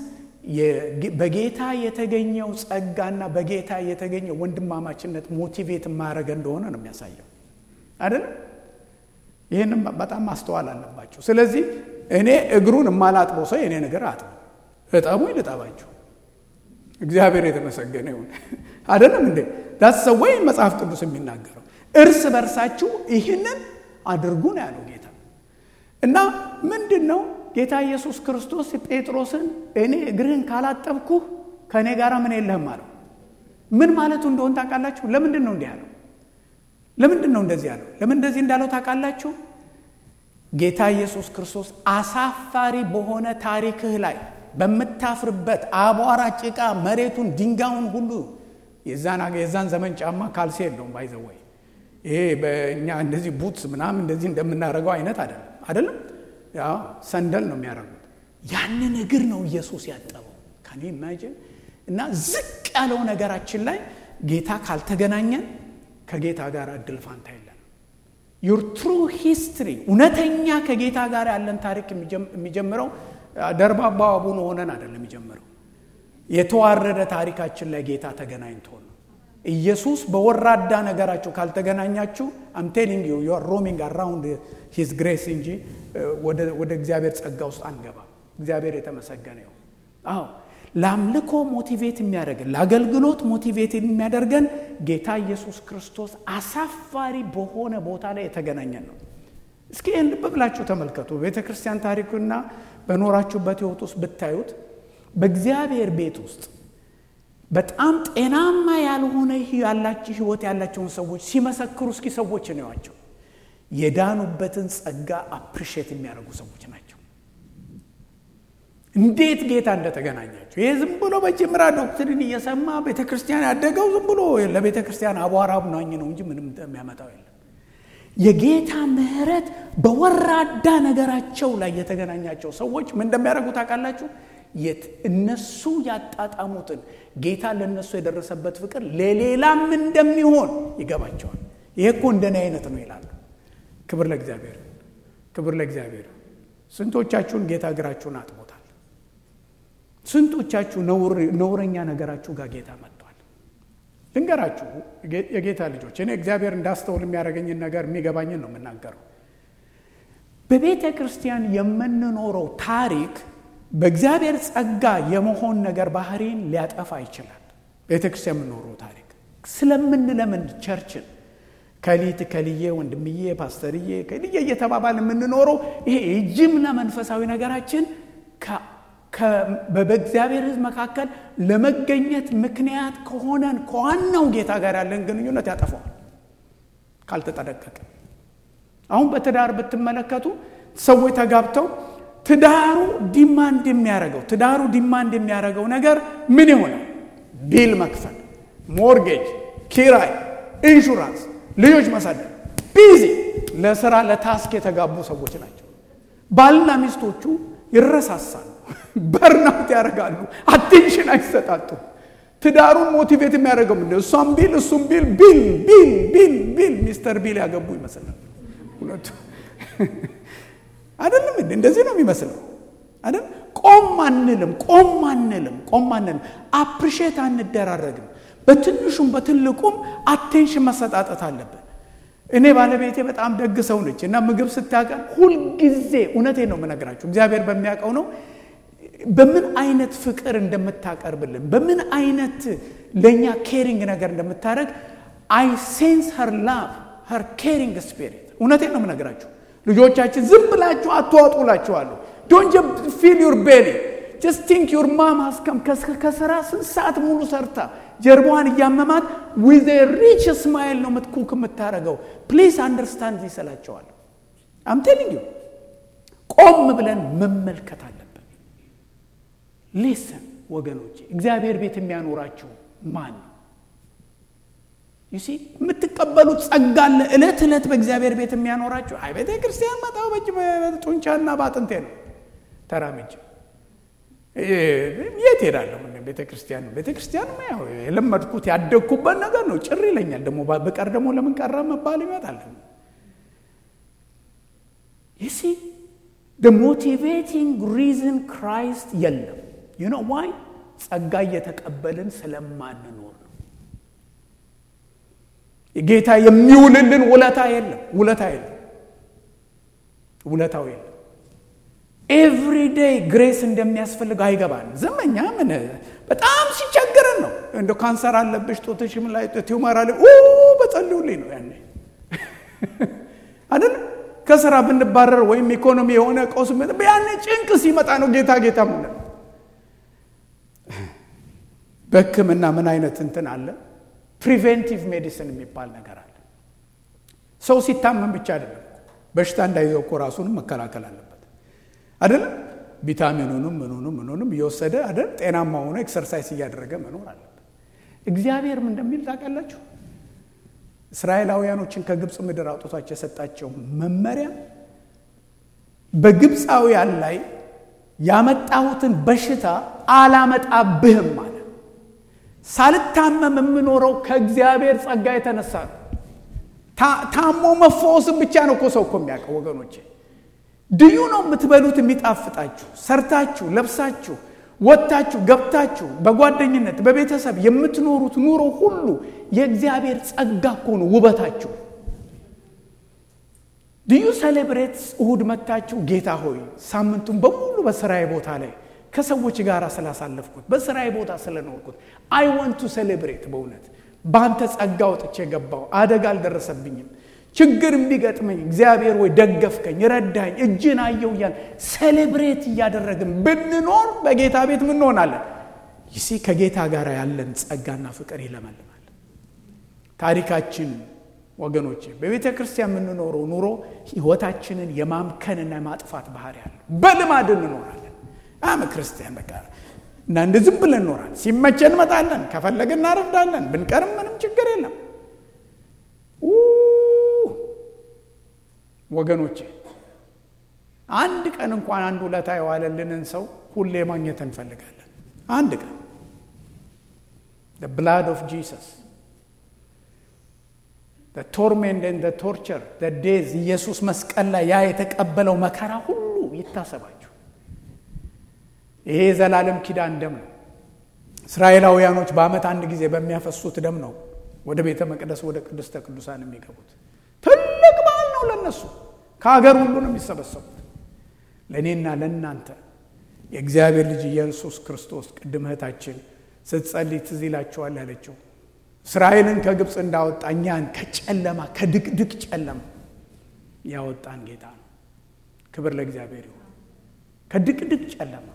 በጌታ የተገኘው ጸጋና በጌታ የተገኘው ወንድማማችነት ሞቲቬት ማድረግ እንደሆነ ነው የሚያሳየው አይደለም። ይህንም በጣም ማስተዋል አለባቸው። ስለዚህ እኔ እግሩን የማላጥበው ሰው የኔ ነገር አጥቡ፣ እጠቡ፣ ልጠባችሁ። እግዚአብሔር የተመሰገነ ይሁን። አይደለም እንዴ? ዳስ ወይ መጽሐፍ ቅዱስ የሚናገረው እርስ በርሳችሁ ይህንን አድርጉ ነው ያለው ጌታ እና ምንድን ነው ጌታ ኢየሱስ ክርስቶስ ጴጥሮስን እኔ እግርህን ካላጠብኩህ ከእኔ ጋር ምን የለህም አለው። ምን ማለቱ እንደሆን ታውቃላችሁ? ለምንድን ነው እንዲህ ያለው? ለምንድን ነው እንደዚህ ያለው? ለምን እንደዚህ እንዳለው ታውቃላችሁ? ጌታ ኢየሱስ ክርስቶስ አሳፋሪ በሆነ ታሪክህ ላይ በምታፍርበት አቧራ፣ ጭቃ፣ መሬቱን፣ ድንጋዩን ሁሉ የዛን ዘመን ጫማ ካልሲ የለውም ባይዘወይ ይሄ በእኛ እንደዚህ ቡትስ ምናምን እንደዚህ እንደምናደርገው አይነት አይደለም አይደለም ያው ሰንደል ነው የሚያደርጉት። ያንን እግር ነው ኢየሱስ ያጠበው። ከኔ ኢማጂን እና ዝቅ ያለው ነገራችን ላይ ጌታ ካልተገናኘን ከጌታ ጋር እድል ፋንታ የለንም። ዩር ትሩ ሂስትሪ እውነተኛ ከጌታ ጋር ያለን ታሪክ የሚጀምረው ደርባባ አቡነ ሆነን አይደለም የሚጀምረው። የተዋረደ ታሪካችን ላይ ጌታ ተገናኝቶ ነው። ኢየሱስ በወራዳ ነገራችሁ ካልተገናኛችሁ አም ቴሊንግ ዩ ዩ አር ሮሚንግ አራውንድ ሂዝ ግሬስ እንጂ ወደ እግዚአብሔር ጸጋ ውስጥ አንገባም። እግዚአብሔር የተመሰገነ ይሁን። አዎ ለአምልኮ ሞቲቬት የሚያደርገን ለአገልግሎት ሞቲቬት የሚያደርገን ጌታ ኢየሱስ ክርስቶስ አሳፋሪ በሆነ ቦታ ላይ የተገናኘን ነው። እስኪ ይህን ልብ ብላችሁ ተመልከቱ። ቤተ ክርስቲያን ታሪኩና በኖራችሁበት ሕይወት ውስጥ ብታዩት በእግዚአብሔር ቤት ውስጥ በጣም ጤናማ ያልሆነ ያላቸው ህይወት ያላቸውን ሰዎች ሲመሰክሩ እስኪ ሰዎች ነዋቸው የዳኑበትን ጸጋ አፕሪሼት የሚያደርጉ ሰዎች ናቸው። እንዴት ጌታ እንደተገናኛቸው ይህ ዝም ብሎ በጅምራ ዶክትሪን እየሰማ ቤተ ክርስቲያን ያደገው ዝም ብሎ ለቤተ ክርስቲያን አቧራ ናኝ ነው እንጂ ምንም የሚያመጣው የለም። የጌታ ምሕረት በወራዳ ነገራቸው ላይ የተገናኛቸው ሰዎች ምን እንደሚያደርጉ ታውቃላችሁ? የት እነሱ ያጣጣሙትን ጌታ ለእነሱ የደረሰበት ፍቅር ለሌላም እንደሚሆን ይገባቸዋል። ይሄ እኮ እንደኔ አይነት ነው ይላሉ። ክብር ለእግዚአብሔር፣ ክብር ለእግዚአብሔር። ስንቶቻችሁን ጌታ እግራችሁን አጥቦታል? ስንቶቻችሁ ነውረኛ ነገራችሁ ጋር ጌታ መጥቷል? ልንገራችሁ የጌታ ልጆች፣ እኔ እግዚአብሔር እንዳስተውል የሚያደርገኝን ነገር የሚገባኝን ነው የምናገረው። በቤተ ክርስቲያን የምንኖረው ታሪክ በእግዚአብሔር ጸጋ የመሆን ነገር ባህሪን ሊያጠፋ ይችላል። ቤተ ክርስቲያን የምንኖረው ታሪክ ስለምንለምን ቸርችን ከሊት ከልዬ ወንድምዬ ፓስተርዬ ከልዬ እየተባባል የምንኖረው ይሄ የጅምላ መንፈሳዊ ነገራችን በእግዚአብሔር ሕዝብ መካከል ለመገኘት ምክንያት ከሆነን ከዋናው ጌታ ጋር ያለን ግንኙነት ያጠፋዋል ካልተጠነቀቀ። አሁን በትዳር ብትመለከቱ ሰዎች ተጋብተው ትዳሩ ዲማንድ የሚያደርገው ትዳሩ ዲማንድ የሚያደርገው ነገር ምን ይሆናል? ቢል መክፈል፣ ሞርጌጅ፣ ኪራይ፣ ኢንሹራንስ፣ ልጆች ማሳደግ፣ ቢዚ ለስራ ለታስክ የተጋቡ ሰዎች ናቸው። ባልና ሚስቶቹ ይረሳሳሉ፣ በርናውት ያደርጋሉ፣ አቴንሽን አይሰጣጡ። ትዳሩን ሞቲቬት የሚያደርገው ምንድን እሷም ቢል እሱም ቢል ቢል ቢል ቢል ቢል ሚስተር ቢል ያገቡ ይመስላል ሁለቱ አይደለም እንዴ? እንደዚህ ነው የሚመስለው አይደል? ቆም አንልም፣ ቆም አንልም፣ ቆም አንልም። አፕሪሼት አንደራረግም። በትንሹም በትልቁም አቴንሽን መሰጣጠት አለብን። እኔ ባለቤቴ በጣም ደግ ሰው ነች እና ምግብ ስታቀርብ ሁልጊዜ እውነቴን ነው የምነግራችሁ፣ እግዚአብሔር በሚያውቀው ነው በምን አይነት ፍቅር እንደምታቀርብልን በምን አይነት ለእኛ ኬሪንግ ነገር እንደምታደርግ አይ ሴንስ ሀር ላቭ ሀር ኬሪንግ ስፒሪት። እውነቴን ነው የምነግራችሁ ልጆቻችን ዝም ብላችሁ አትዋጡላችኋለሁ። ዶንት ፊል ዩር ቤሊ ጀስት ቲንክ ዩር ማም ሀስከም ከስራ ስንት ሰዓት ሙሉ ሰርታ ጀርባዋን እያመማት ዊዝ ሪች ስማይል ነው ምትኩክ የምታደርገው። ፕሊዝ አንደርስታንድ ይሰላቸዋል። አም ቴሊንግ ዩ ቆም ብለን መመልከት አለብን። ሊስን ወገኖች፣ እግዚአብሔር ቤት የሚያኖራችሁ ማን ነው? ዩሲ የምትቀበሉት ጸጋ አለ። እለት ዕለት በእግዚአብሔር ቤት የሚያኖራችሁ አይ ቤተ ክርስቲያን መጣው በእጅ ጡንቻና በአጥንቴ ነው ተራምጄ የት ሄዳለሁ? ቤተ ክርስቲያን ቤተ ክርስቲያን የለመድኩት ያደግኩበት ነገር ነው። ጭር ይለኛል። ደግሞ በቀር ደግሞ ለምን ቀረ መባል ይመጣል። ዩሲ ሞቲቬቲንግ ሪዝን ክራይስት የለም ዩ ኖ ዋይ ጸጋ እየተቀበልን ስለማንኖር ነው። ጌታ የሚውልልን ውለታ የለም፣ ውለታ የለም፣ ውለታው የለም። ኤቭሪ ዴይ ግሬስ እንደሚያስፈልግ አይገባን። ዘመኛ ምን በጣም ሲቸግረን ነው። እንደ ካንሰር አለብሽ ጦትሽም ላይ ቲዩመር አለ በጸልዩልኝ ነው ያኔ አይደል ከስራ ብንባረር ወይም ኢኮኖሚ የሆነ ቀውስ ያኔ ጭንቅ ሲመጣ ነው ጌታ ጌታ ምን በሕክምና ምን አይነት እንትን አለ? ፕሪቬንቲቭ ሜዲሲን የሚባል ነገር አለ። ሰው ሲታመም ብቻ አይደለም በሽታ እንዳይዘው እኮ ራሱንም መከላከል አለበት አይደለም። ቪታሚኑንም ምኑንም ምኑንም እየወሰደ አይደል ጤናማ ሆኖ ኤክሰርሳይዝ እያደረገ መኖር አለበት። እግዚአብሔር ምን እንደሚል ታውቃላችሁ? እስራኤላውያኖችን ከግብፅ ምድር አውጥቷቸው የሰጣቸው መመሪያ በግብፃውያን ላይ ያመጣሁትን በሽታ አላመጣብህም አለ። ሳልታመም የምኖረው ከእግዚአብሔር ጸጋ የተነሳ ነው። ታሞ መፈወስም ብቻ ነው እኮ ሰው እኮ የሚያውቀው ወገኖቼ። ድዩ ነው የምትበሉት የሚጣፍጣችሁ፣ ሰርታችሁ ለብሳችሁ ወጥታችሁ ገብታችሁ በጓደኝነት በቤተሰብ የምትኖሩት ኑሮ ሁሉ የእግዚአብሔር ጸጋ እኮ ነው ውበታችሁ። ድዩ ሴሌብሬት እሁድ መታችሁ ጌታ ሆይ ሳምንቱን በሙሉ በስራዬ ቦታ ላይ ከሰዎች ጋር ስላሳለፍኩት በስራዬ ቦታ ስለኖርኩት አይ ወንቱ ሴሌብሬት በእውነት በአንተ ጸጋ ወጥቼ ገባው አደጋ አልደረሰብኝም ችግር ቢገጥመኝ እግዚአብሔር ወይ ደገፍከኝ ረዳኝ እጅን አየው እያል ሴሌብሬት እያደረግን ብንኖር በጌታ ቤት ምን እንሆናለን ይሲ ከጌታ ጋር ያለን ጸጋና ፍቅር ይለመልማል ታሪካችን ወገኖቼ በቤተ ክርስቲያን የምንኖረው ኑሮ ህይወታችንን የማምከንና የማጥፋት ባህሪ ያለው በልማድ እንኖራለን አመ ክርስቲያን በቃ እና እንደ ዝም ብለን እንኖራለን ሲመቸን እንመጣለን ከፈለግን እናረፍዳለን ብንቀርም ምንም ችግር የለም ወገኖቼ አንድ ቀን እንኳን አንድ ውለታ የዋለልንን ሰው ሁሌ ማግኘት እንፈልጋለን አንድ ቀን ብላድ ኦፍ ጂሰስ ቶርሜንት ን ቶርቸር ዴዝ ኢየሱስ መስቀል ላይ ያ የተቀበለው መከራ ሁሉ ይታሰባችሁ ይሄ የዘላለም ኪዳን ደም ነው እስራኤላውያኖች በአመት አንድ ጊዜ በሚያፈሱት ደም ነው ወደ ቤተ መቅደስ ወደ ቅድስተ ቅዱሳን የሚገቡት ትልቅ በዓል ነው ለነሱ ከሀገር ሁሉ ነው የሚሰበሰቡት ለእኔና ለእናንተ የእግዚአብሔር ልጅ ኢየሱስ ክርስቶስ ቅድም እህታችን ስትጸልይ ትዝ ይላችኋል ያለችው እስራኤልን ከግብፅ እንዳወጣ እኛን ከጨለማ ከድቅድቅ ጨለማ ያወጣን ጌታ ነው ክብር ለእግዚአብሔር ይሁን ከድቅድቅ ጨለማ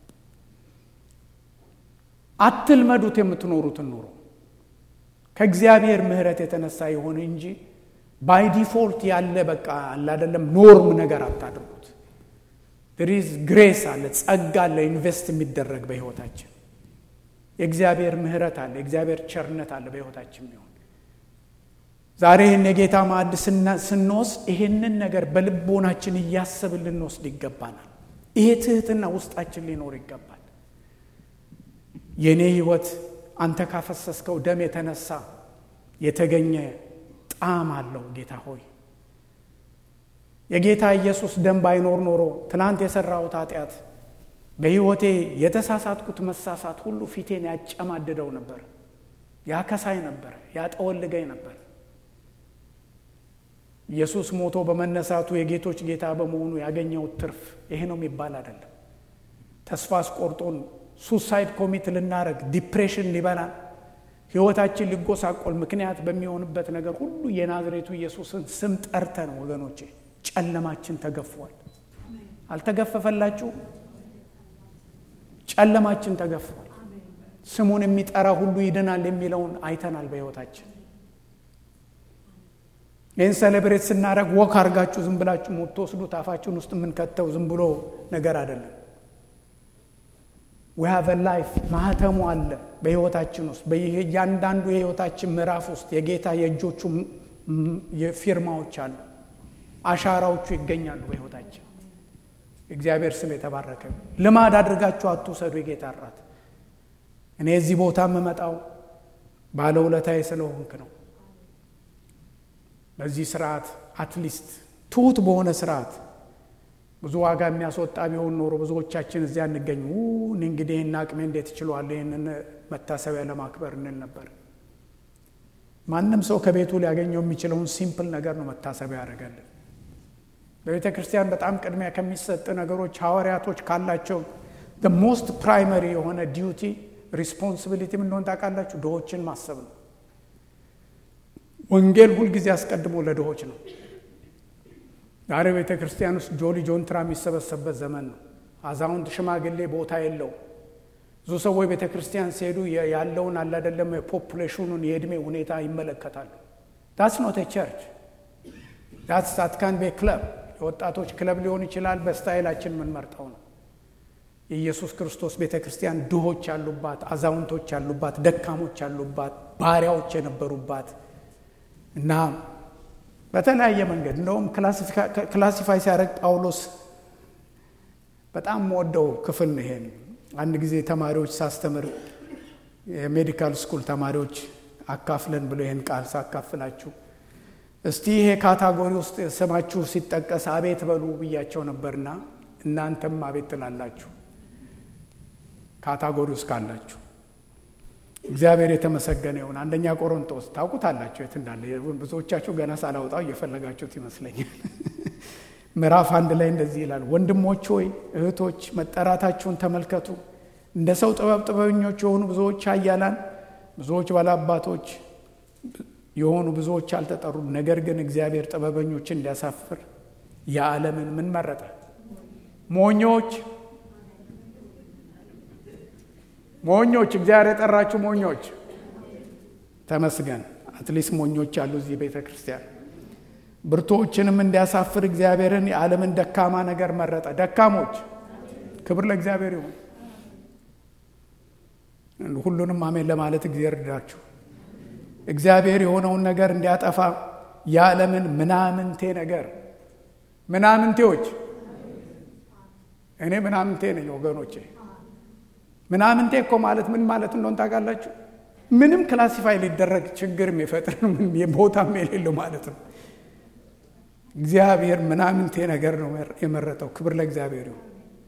አትልመዱት የምትኖሩትን ኑሮ ከእግዚአብሔር ምህረት የተነሳ የሆነ እንጂ ባይ ዲፎልት ያለ በቃ አላደለም ኖርም ነገር አታድርጉት ድሪዝ ግሬስ አለ ጸጋ አለ ኢንቨስት የሚደረግ በህይወታችን የእግዚአብሔር ምህረት አለ የእግዚአብሔር ቸርነት አለ በህይወታችን ቢሆን ዛሬ ይህን የጌታ ማዕድ ስንወስድ ይህንን ነገር በልቦናችን እያሰብን ልንወስድ ይገባናል ይሄ ትህትና ውስጣችን ሊኖር ይገባል የእኔ ህይወት አንተ ካፈሰስከው ደም የተነሳ የተገኘ ጣዕም አለው ጌታ ሆይ የጌታ ኢየሱስ ደም ባይኖር ኖሮ ትናንት የሰራሁት ኃጢአት በሕይወቴ የተሳሳትኩት መሳሳት ሁሉ ፊቴን ያጨማድደው ነበር ያከሳይ ነበር ያጠወልገኝ ነበር ኢየሱስ ሞቶ በመነሳቱ የጌቶች ጌታ በመሆኑ ያገኘው ትርፍ ይሄ ነው የሚባል አይደለም ተስፋ አስቆርጦን ሱሳይድ ኮሚት ልናረግ ዲፕሬሽን ሊበላን ህይወታችን ሊጎሳቆል ምክንያት በሚሆንበት ነገር ሁሉ የናዝሬቱ ኢየሱስን ስም ጠርተን ወገኖቼ ጨለማችን ተገፏል አልተገፈፈላችሁ ጨለማችን ተገፏል ስሙን የሚጠራ ሁሉ ይድናል የሚለውን አይተናል በህይወታችን ይህን ሴሌብሬት ስናደረግ ወክ አርጋችሁ ዝም ብላችሁ የምትወስዱት አፋችሁን ውስጥ የምንከተው ዝም ብሎ ነገር አይደለም ዊሃቭ ላይፍ ማህተሙ አለ በህይወታችን ውስጥ በእያንዳንዱ የህይወታችን ምዕራፍ ውስጥ የጌታ የእጆቹ ፊርማዎች አሉ አሻራዎቹ ይገኛሉ በህይወታችን እግዚአብሔር ስም የተባረከ ልማድ አድርጋችሁ አትውሰዱ የጌታ እራት እኔ እዚህ ቦታ የምመጣው ባለውለታዬ ስለሆንክ ነው በዚህ ስርዓት አትሊስት ትሁት በሆነ ስርዓት ብዙ ዋጋ የሚያስወጣ ቢሆን ኖሮ ብዙዎቻችን እዚያ እንገኝ እኔ እንግዲህ ይህን አቅሜ እንዴት እችላለሁ ይህንን መታሰቢያ ለማክበር እንል ነበር። ማንም ሰው ከቤቱ ሊያገኘው የሚችለውን ሲምፕል ነገር ነው መታሰቢያ ያደረገልን። በቤተ ክርስቲያን በጣም ቅድሚያ ከሚሰጥ ነገሮች ሐዋርያቶች ካላቸው ሞስት ፕራይመሪ የሆነ ዲዩቲ ሪስፖንሲቢሊቲ ምን እንደሆነ ታውቃላችሁ? ድሆችን ማሰብ ነው። ወንጌል ሁልጊዜ አስቀድሞ ለድሆች ነው። ዛሬ ቤተ ክርስቲያን ውስጥ ጆሊ ጆንትራ የሚሰበሰብበት ዘመን ነው። አዛውንት ሽማግሌ ቦታ የለው። ብዙ ሰዎች ቤተ ክርስቲያን ሲሄዱ ያለውን አለ አይደለም የፖፑሌሽኑን የእድሜ ሁኔታ ይመለከታሉ። ዳትስ ኖት ቸርች ዳትስ ሳትካን ቤ ክለብ የወጣቶች ክለብ ሊሆን ይችላል። በስታይላችን የምንመርጠው ነው። የኢየሱስ ክርስቶስ ቤተ ክርስቲያን ድሆች ያሉባት፣ አዛውንቶች ያሉባት፣ ደካሞች ያሉባት፣ ባሪያዎች የነበሩባት እና በተለያየ መንገድ እንደውም ክላሲፋይ ሲያደርግ ጳውሎስ በጣም ወደው ክፍል ነው ይሄን። አንድ ጊዜ ተማሪዎች ሳስተምር የሜዲካል ስኩል ተማሪዎች አካፍለን ብሎ ይህን ቃል ሳካፍላችሁ እስቲ ይሄ ካታጎሪ ውስጥ ስማችሁ ሲጠቀስ አቤት በሉ ብያቸው ነበርና እናንተም አቤት ትላላችሁ ካታጎሪ ውስጥ ካላችሁ እግዚአብሔር የተመሰገነ ይሁን። አንደኛ ቆሮንቶስ ታውቁታላችሁ የት እንዳለ። ብዙዎቻችሁ ገና ሳላውጣው እየፈለጋችሁት ይመስለኛል። ምዕራፍ አንድ ላይ እንደዚህ ይላል፣ ወንድሞች ሆይ እህቶች መጠራታችሁን ተመልከቱ። እንደ ሰው ጥበብ ጥበበኞች የሆኑ ብዙዎች ኃያላን፣ ብዙዎች ባላባቶች የሆኑ ብዙዎች አልተጠሩም። ነገር ግን እግዚአብሔር ጥበበኞችን እንዲያሳፍር የዓለምን ምን መረጠ? ሞኞች ሞኞች እግዚአብሔር የጠራችሁ ሞኞች፣ ተመስገን። አትሊስት ሞኞች አሉ እዚህ ቤተ ክርስቲያን። ብርቶችንም እንዲያሳፍር እግዚአብሔርን የዓለምን ደካማ ነገር መረጠ። ደካሞች፣ ክብር ለእግዚአብሔር ይሁን። ሁሉንም አሜን ለማለት እግዚአብሔር እርዳችሁ። እግዚአብሔር የሆነውን ነገር እንዲያጠፋ የዓለምን ምናምንቴ ነገር ምናምንቴዎች፣ እኔ ምናምንቴ ነኝ ወገኖቼ ምናምንቴ እኮ ማለት ምን ማለት እንደሆን ታውቃላችሁ? ምንም ክላሲፋይ ሊደረግ ችግር የሚፈጥር ቦታም የሌለው ማለት ነው። እግዚአብሔር ምናምንቴ ነገር ነው የመረጠው። ክብር ለእግዚአብሔር ይሁን።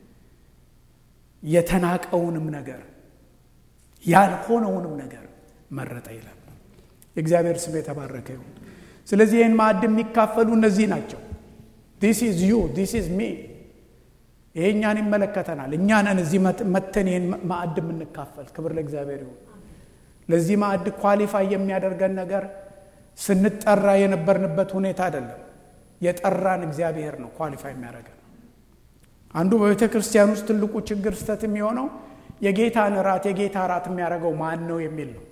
የተናቀውንም ነገር ያልሆነውንም ነገር መረጠ ይላል። የእግዚአብሔር ስም የተባረከ ይሁን። ስለዚህ ይህን ማዕድ የሚካፈሉ እነዚህ ናቸው። ዲስ ኢዝ ዩ ዲስ ኢዝ ሚ ይሄ እኛን ይመለከተናል። እኛ ነን እዚህ መተን ይህን ማዕድ የምንካፈል። ክብር ለእግዚአብሔር ይሁን። ለዚህ ማዕድ ኳሊፋይ የሚያደርገን ነገር ስንጠራ የነበርንበት ሁኔታ አይደለም። የጠራን እግዚአብሔር ነው ኳሊፋይ የሚያደርገን። አንዱ በቤተ ክርስቲያን ውስጥ ትልቁ ችግር ስተት የሚሆነው የጌታን እራት የጌታ እራት የሚያደርገው ማን ነው የሚል ነው።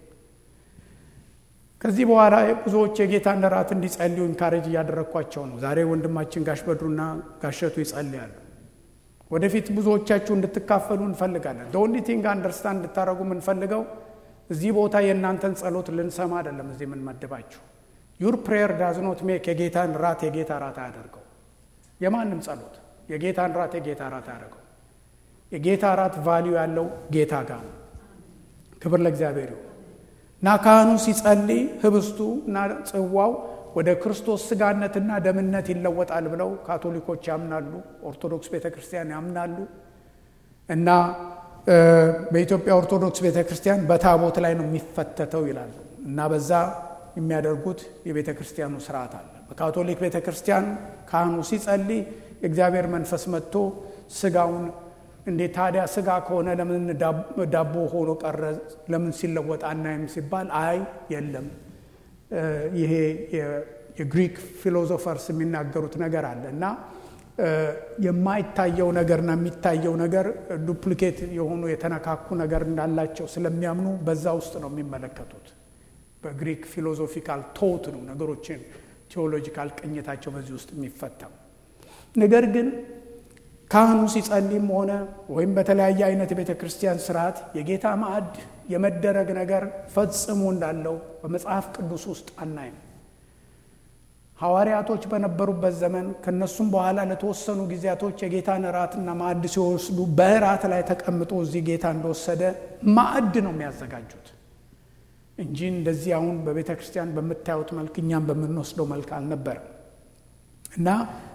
ከዚህ በኋላ ብዙዎች የጌታን እራት እንዲጸልዩ ኢንካሬጅ እያደረግኳቸው ነው። ዛሬ ወንድማችን ጋሽ በድሩና ጋሸቱ ይጸልያሉ። ወደፊት ብዙዎቻችሁ እንድትካፈሉ እንፈልጋለን። ኦንሊ ቲንግ አንደርስታንድ እንድታደረጉ የምንፈልገው እዚህ ቦታ የእናንተን ጸሎት ልንሰማ አይደለም። እዚህ የምንመድባችሁ ዩር ፕሬየር ዳዝኖት ሜክ የጌታን ራት የጌታ ራት አያደርገው። የማንም ጸሎት የጌታን ራት የጌታ ራት አያደርገው። የጌታ ራት ቫሊዩ ያለው ጌታ ጋር ነው። ክብር ለእግዚአብሔር ይሁን እና ካህኑ ሲጸልይ ህብስቱ እና ጽዋው ወደ ክርስቶስ ስጋነትና ደምነት ይለወጣል ብለው ካቶሊኮች ያምናሉ። ኦርቶዶክስ ቤተ ክርስቲያን ያምናሉ። እና በኢትዮጵያ ኦርቶዶክስ ቤተ ክርስቲያን በታቦት ላይ ነው የሚፈተተው ይላሉ። እና በዛ የሚያደርጉት የቤተ ክርስቲያኑ ስርዓት አለ። በካቶሊክ ቤተ ክርስቲያን ካህኑ ሲጸልይ የእግዚአብሔር መንፈስ መጥቶ ስጋውን እንዴት ታዲያ ስጋ ከሆነ ለምን ዳቦ ሆኖ ቀረ? ለምን ሲለወጥ አናይም ሲባል አይ የለም ይሄ የግሪክ ፊሎዞፈርስ የሚናገሩት ነገር አለ እና የማይታየው ነገርና የሚታየው ነገር ዱፕሊኬት የሆኑ የተነካኩ ነገር እንዳላቸው ስለሚያምኑ በዛ ውስጥ ነው የሚመለከቱት። በግሪክ ፊሎዞፊካል ቶት ነው ነገሮችን ቴዎሎጂካል ቅኝታቸው በዚህ ውስጥ የሚፈታው። ነገር ግን ካህኑ ሲጸልይም ሆነ ወይም በተለያየ አይነት የቤተ ክርስቲያን ስርዓት የጌታ ማዕድ የመደረግ ነገር ፈጽሞ እንዳለው በመጽሐፍ ቅዱስ ውስጥ አናይም። ሐዋርያቶች በነበሩበት ዘመን ከነሱም በኋላ ለተወሰኑ ጊዜያቶች የጌታን እራትና ማዕድ ሲወስዱ በእራት ላይ ተቀምጦ እዚህ ጌታ እንደወሰደ ማዕድ ነው የሚያዘጋጁት እንጂ እንደዚህ አሁን በቤተ ክርስቲያን በምታዩት መልክ እኛም በምንወስደው መልክ አልነበረም። እና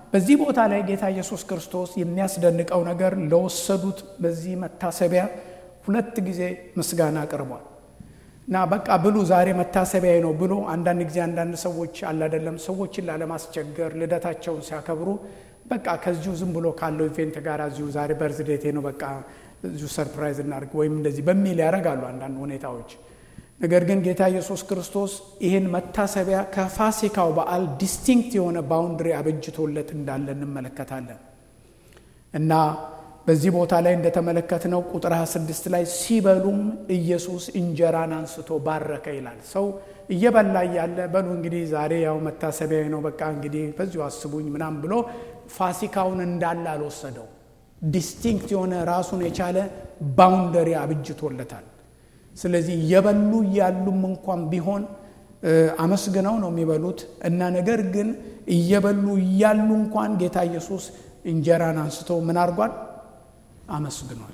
በዚህ ቦታ ላይ ጌታ ኢየሱስ ክርስቶስ የሚያስደንቀው ነገር ለወሰዱት በዚህ መታሰቢያ ሁለት ጊዜ ምስጋና አቅርቧል እና በቃ ብሉ ዛሬ መታሰቢያ ነው ብሎ አንዳንድ ጊዜ አንዳንድ ሰዎች አላደለም ሰዎችን ላለማስቸገር ልደታቸውን ሲያከብሩ በቃ ከዚሁ ዝም ብሎ ካለው ኢቬንት ጋር እዚሁ ዛሬ በርዝዴቴ ነው በቃ እዚሁ ሰርፕራይዝ እናድርግ ወይም እንደዚህ በሚል ያደርጋሉ አንዳንድ ሁኔታዎች። ነገር ግን ጌታ ኢየሱስ ክርስቶስ ይህን መታሰቢያ ከፋሲካው በዓል ዲስቲንክት የሆነ ባውንድሪ አበጅቶለት እንዳለ እንመለከታለን እና በዚህ ቦታ ላይ እንደተመለከትነው ቁጥር 26 ላይ ሲበሉም ኢየሱስ እንጀራን አንስቶ ባረከ ይላል። ሰው እየበላ እያለ በሉ እንግዲህ ዛሬ ያው መታሰቢያ ነው በቃ እንግዲህ በዚሁ አስቡኝ ምናምን ብሎ ፋሲካውን እንዳለ አልወሰደው። ዲስቲንክት የሆነ ራሱን የቻለ ባውንደሪ አብጅቶለታል። ስለዚህ እየበሉ እያሉም እንኳን ቢሆን አመስግነው ነው የሚበሉት እና ነገር ግን እየበሉ እያሉ እንኳን ጌታ ኢየሱስ እንጀራን አንስቶ ምን አድርጓል? አመስግኗል።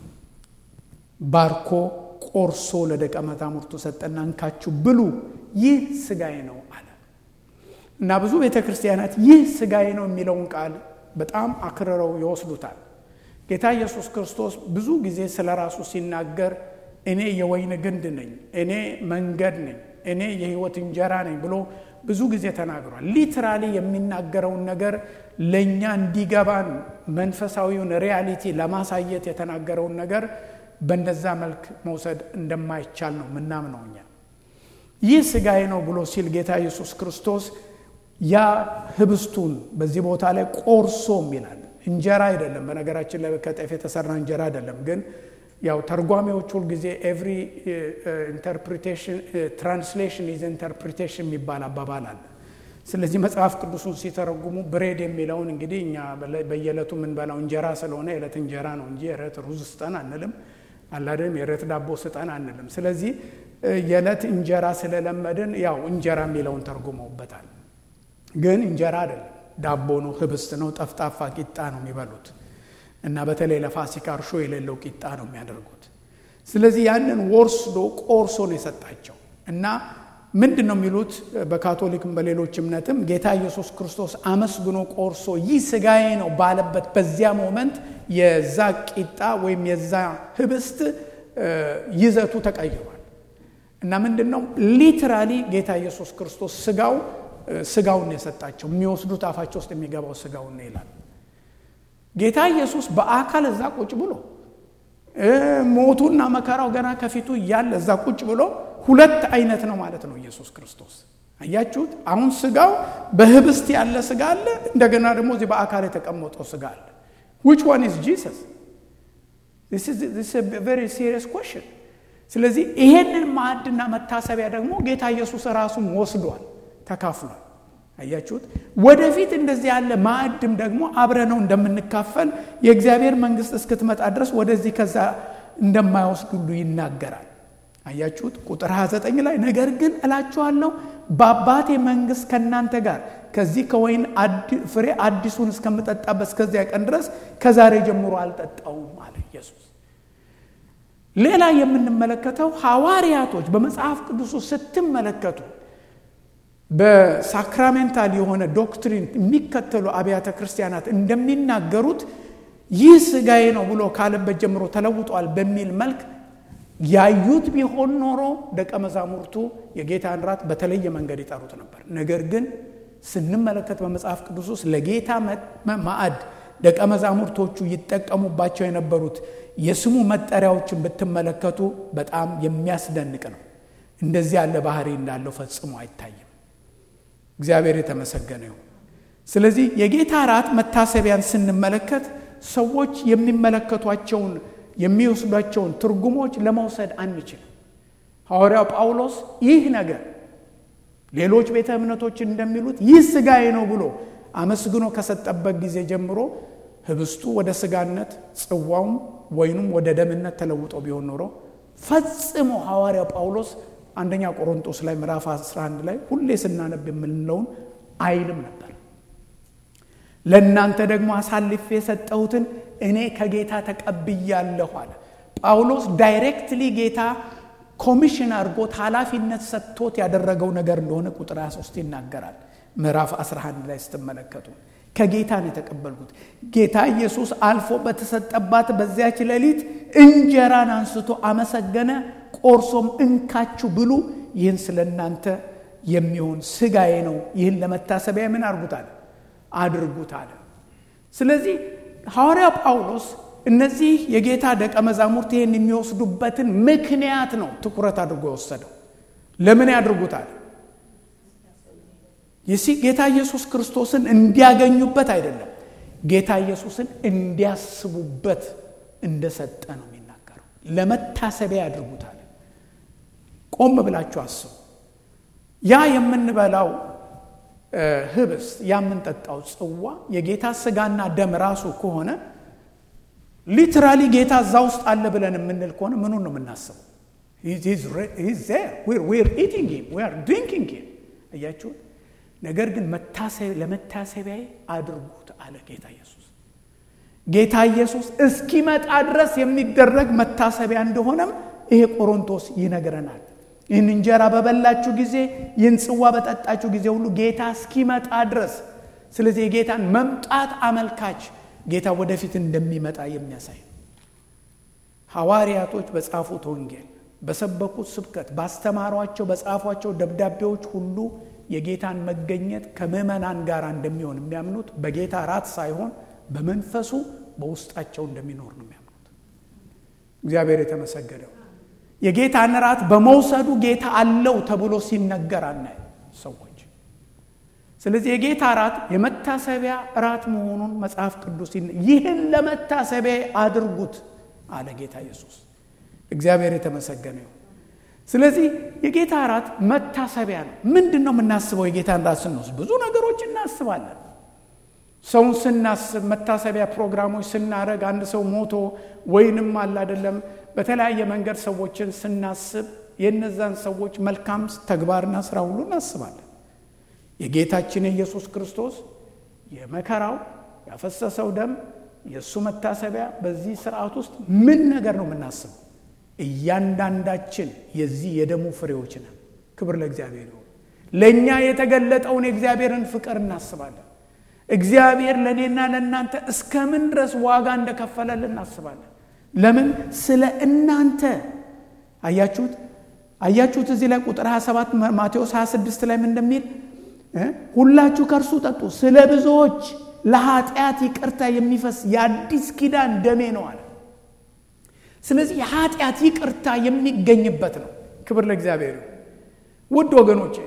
ባርኮ ቆርሶ ለደቀ መዛሙርቱ ሰጠና እንካችሁ ብሉ፣ ይህ ስጋዬ ነው አለ እና ብዙ ቤተ ክርስቲያናት ይህ ስጋዬ ነው የሚለውን ቃል በጣም አክርረው ይወስዱታል። ጌታ ኢየሱስ ክርስቶስ ብዙ ጊዜ ስለ ራሱ ሲናገር እኔ የወይን ግንድ ነኝ፣ እኔ መንገድ ነኝ፣ እኔ የሕይወት እንጀራ ነኝ ብሎ ብዙ ጊዜ ተናግሯል። ሊትራሊ የሚናገረውን ነገር ለእኛ እንዲገባን መንፈሳዊውን ሪያሊቲ ለማሳየት የተናገረውን ነገር በእንደዛ መልክ መውሰድ እንደማይቻል ነው ምናምነው እኛ። ይህ ስጋዬ ነው ብሎ ሲል ጌታ ኢየሱስ ክርስቶስ ያ ህብስቱን በዚህ ቦታ ላይ ቆርሶም ይላል። እንጀራ አይደለም፣ በነገራችን ላይ ከጤፍ የተሰራ እንጀራ አይደለም። ግን ያው ተርጓሚዎች ሁልጊዜ ኤቭሪ ኢንተርፕሪቴሽን ትራንስሌሽን ኢዝ ኢንተርፕሪቴሽን የሚባል አባባል አለ። ስለዚህ መጽሐፍ ቅዱሱን ሲተረጉሙ ብሬድ የሚለውን እንግዲህ እኛ በየዕለቱ የምንበላው እንጀራ ስለሆነ የዕለት እንጀራ ነው እንጂ የዕለት ሩዝ ስጠን አንልም፣ አላደም የዕለት ዳቦ ስጠን አንልም። ስለዚህ የዕለት እንጀራ ስለለመድን ያው እንጀራ የሚለውን ተርጉመውበታል። ግን እንጀራ አይደለም፣ ዳቦ ነው፣ ህብስት ነው፣ ጠፍጣፋ ቂጣ ነው የሚበሉት እና በተለይ ለፋሲካ እርሾ የሌለው ቂጣ ነው የሚያደርጉት። ስለዚህ ያንን ወስዶ ቆርሶ ነው የሰጣቸው እና ምንድን ነው የሚሉት በካቶሊክም በሌሎች እምነትም ጌታ ኢየሱስ ክርስቶስ አመስግኖ ቆርሶ ይህ ስጋዬ ነው ባለበት በዚያ ሞመንት የዛ ቂጣ ወይም የዛ ህብስት ይዘቱ ተቀይሯል እና ምንድን ነው ሊትራሊ ጌታ ኢየሱስ ክርስቶስ ስጋው ስጋውን የሰጣቸው የሚወስዱት አፋቸው ውስጥ የሚገባው ስጋውን ይላል። ጌታ ኢየሱስ በአካል እዛ ቁጭ ብሎ ሞቱና መከራው ገና ከፊቱ እያለ እዛ ቁጭ ብሎ ሁለት አይነት ነው ማለት ነው ኢየሱስ ክርስቶስ። አያችሁት? አሁን ስጋው በህብስት ያለ ስጋ አለ፣ እንደገና ደግሞ እዚህ በአካል የተቀመጠው ስጋ አለ። ዊች ዋን ኢዝ ጂሰስ? ቨሪ ሲሪየስ ኮሽን። ስለዚህ ይሄንን ማዕድና መታሰቢያ ደግሞ ጌታ ኢየሱስ ራሱን ወስዷል፣ ተካፍሏል። አያችሁት? ወደፊት እንደዚህ ያለ ማዕድም ደግሞ አብረነው እንደምንካፈል የእግዚአብሔር መንግስት እስክትመጣ ድረስ ወደዚህ ከዛ እንደማይወስድ ሁሉ ይናገራል። አያችሁት? ቁጥር 29 ላይ ነገር ግን እላችኋለሁ በአባቴ መንግስት ከእናንተ ጋር ከዚህ ከወይን ፍሬ አዲሱን እስከምጠጣበት እስከዚያ ቀን ድረስ ከዛሬ ጀምሮ አልጠጣውም አለ ኢየሱስ። ሌላ የምንመለከተው ሐዋርያቶች በመጽሐፍ ቅዱሱ ስትመለከቱ በሳክራሜንታል የሆነ ዶክትሪን የሚከተሉ አብያተ ክርስቲያናት እንደሚናገሩት ይህ ስጋዬ ነው ብሎ ካለበት ጀምሮ ተለውጧል በሚል መልክ ያዩት ቢሆን ኖሮ ደቀ መዛሙርቱ የጌታን ራት በተለየ መንገድ ይጠሩት ነበር። ነገር ግን ስንመለከት በመጽሐፍ ቅዱስ ውስጥ ለጌታ ማዕድ ደቀ መዛሙርቶቹ ይጠቀሙባቸው የነበሩት የስሙ መጠሪያዎችን ብትመለከቱ በጣም የሚያስደንቅ ነው። እንደዚህ ያለ ባህሪ እንዳለው ፈጽሞ አይታይም። እግዚአብሔር የተመሰገነ ይሁን። ስለዚህ የጌታ ራት መታሰቢያን ስንመለከት ሰዎች የሚመለከቷቸውን የሚወስዷቸውን ትርጉሞች ለመውሰድ አንችልም። ሐዋርያው ጳውሎስ ይህ ነገር ሌሎች ቤተ እምነቶች እንደሚሉት ይህ ስጋዬ ነው ብሎ አመስግኖ ከሰጠበት ጊዜ ጀምሮ ህብስቱ ወደ ስጋነት፣ ጽዋውም ወይኑም ወደ ደምነት ተለውጦ ቢሆን ኖሮ ፈጽሞ ሐዋርያው ጳውሎስ አንደኛ ቆሮንጦስ ላይ ምዕራፍ 11 ላይ ሁሌ ስናነብ የምንለውን አይልም ነበር። ለእናንተ ደግሞ አሳልፌ የሰጠሁትን እኔ ከጌታ ተቀብያለሁ አለ ጳውሎስ። ዳይሬክትሊ ጌታ ኮሚሽን አድርጎት ኃላፊነት ሰጥቶት ያደረገው ነገር እንደሆነ ቁጥር 23 ይናገራል። ምዕራፍ 11 ላይ ስትመለከቱ ከጌታ ነው የተቀበልኩት። ጌታ ኢየሱስ አልፎ በተሰጠባት በዚያች ሌሊት እንጀራን አንስቶ አመሰገነ፣ ቆርሶም እንካችሁ ብሉ፣ ይህን ስለ እናንተ የሚሆን ስጋዬ ነው፣ ይህን ለመታሰቢያ ምን አድርጉታል አድርጉት አለ። ስለዚህ ሐዋርያው ጳውሎስ እነዚህ የጌታ ደቀ መዛሙርት ይህን የሚወስዱበትን ምክንያት ነው ትኩረት አድርጎ የወሰደው። ለምን ያድርጉታል? ይሲ ጌታ ኢየሱስ ክርስቶስን እንዲያገኙበት አይደለም፣ ጌታ ኢየሱስን እንዲያስቡበት እንደሰጠ ነው የሚናገረው። ለመታሰቢያ ያድርጉታል። ቆም ብላችሁ አስቡ። ያ የምንበላው ህብስት ያ የምንጠጣው ጽዋ የጌታ ስጋና ደም ራሱ ከሆነ ሊትራሊ ጌታ እዛ ውስጥ አለ ብለን የምንል ከሆነ ምኑን ነው የምናስበው? ድሪንኪንግ እያችሁን። ነገር ግን ለመታሰቢያ አድርጉት አለ ጌታ ኢየሱስ። ጌታ ኢየሱስ እስኪመጣ ድረስ የሚደረግ መታሰቢያ እንደሆነም ይሄ ቆሮንቶስ ይነግረናል። ይህን እንጀራ በበላችሁ ጊዜ ይህን ጽዋ በጠጣችሁ ጊዜ ሁሉ ጌታ እስኪመጣ ድረስ ስለዚህ የጌታን መምጣት አመልካች ጌታ ወደፊት እንደሚመጣ የሚያሳይ ሐዋርያቶች በጻፉት ወንጌል በሰበኩት ስብከት ባስተማሯቸው በጻፏቸው ደብዳቤዎች ሁሉ የጌታን መገኘት ከምዕመናን ጋር እንደሚሆን የሚያምኑት በጌታ ራት ሳይሆን በመንፈሱ በውስጣቸው እንደሚኖር ነው የሚያምኑት። እግዚአብሔር የተመሰገነው የጌታን ራት በመውሰዱ ጌታ አለው ተብሎ ሲነገር አናይ ሰዎች። ስለዚህ የጌታ ራት የመታሰቢያ ራት መሆኑን መጽሐፍ ቅዱስ ይህን ለመታሰቢያ አድርጉት አለ ጌታ ኢየሱስ። እግዚአብሔር የተመሰገነ ይሁን። ስለዚህ የጌታ ራት መታሰቢያ ነው። ምንድን ነው የምናስበው? የጌታን ራት ስንወስድ ብዙ ነገሮች እናስባለን። ሰውን ስናስብ መታሰቢያ ፕሮግራሞች ስናደርግ አንድ ሰው ሞቶ ወይንም አለ አይደለም በተለያየ መንገድ ሰዎችን ስናስብ የነዛን ሰዎች መልካም ተግባርና ስራ ሁሉ እናስባለን። የጌታችን የኢየሱስ ክርስቶስ የመከራው ያፈሰሰው ደም የእሱ መታሰቢያ በዚህ ስርዓት ውስጥ ምን ነገር ነው የምናስበው? እያንዳንዳችን የዚህ የደሙ ፍሬዎች ነን። ክብር ለእግዚአብሔር ይሁን። ለእኛ የተገለጠውን የእግዚአብሔርን ፍቅር እናስባለን። እግዚአብሔር ለእኔና ለእናንተ እስከምን ድረስ ዋጋ እንደከፈለልን እናስባለን። ለምን? ስለ እናንተ አያችሁት፣ አያችሁት። እዚህ ላይ ቁጥር 27 ማቴዎስ 26 ላይ ምን እንደሚል ሁላችሁ ከእርሱ ጠጡ፣ ስለ ብዙዎች ለኃጢአት ይቅርታ የሚፈስ የአዲስ ኪዳን ደሜ ነው አለ። ስለዚህ የኃጢአት ይቅርታ የሚገኝበት ነው። ክብር ለእግዚአብሔር። ውድ ወገኖቼ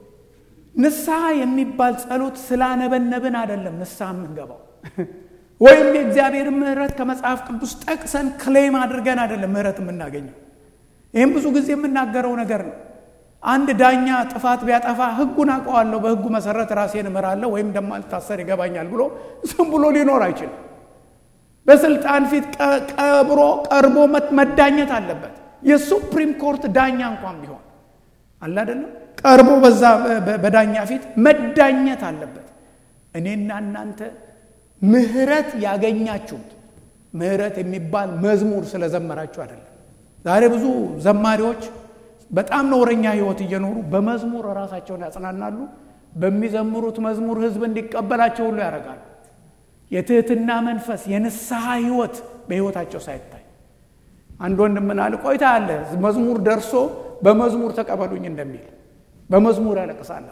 ንስሐ የሚባል ጸሎት ስላነበነብን አይደለም ንስሐ የምንገባው ወይም የእግዚአብሔር ምሕረት ከመጽሐፍ ቅዱስ ጠቅሰን ክሌም አድርገን አይደለም ምሕረት የምናገኘው። ይህም ብዙ ጊዜ የምናገረው ነገር ነው። አንድ ዳኛ ጥፋት ቢያጠፋ ሕጉን አውቀዋለሁ፣ በሕጉ መሰረት ራሴን እምራለሁ ወይም እንደማልታሰር ይገባኛል ብሎ ዝም ብሎ ሊኖር አይችልም። በስልጣን ፊት ቀብሮ ቀርቦ መዳኘት አለበት። የሱፕሪም ኮርት ዳኛ እንኳን ቢሆን አለ አይደለም፣ ቀርቦ በዛ በዳኛ ፊት መዳኘት አለበት። እኔና እናንተ ምህረት ያገኛችሁት ምህረት የሚባል መዝሙር ስለዘመራችሁ አይደለም። ዛሬ ብዙ ዘማሪዎች በጣም ነውረኛ ህይወት እየኖሩ በመዝሙር ራሳቸውን ያጽናናሉ። በሚዘምሩት መዝሙር ህዝብ እንዲቀበላቸው ሁሉ ያደርጋሉ። የትህትና መንፈስ፣ የንስሐ ህይወት በህይወታቸው ሳይታይ አንድ ወንድም ምን አለ፣ ቆይታ አለ መዝሙር ደርሶ በመዝሙር ተቀበሉኝ እንደሚል በመዝሙር ያለቅሳል።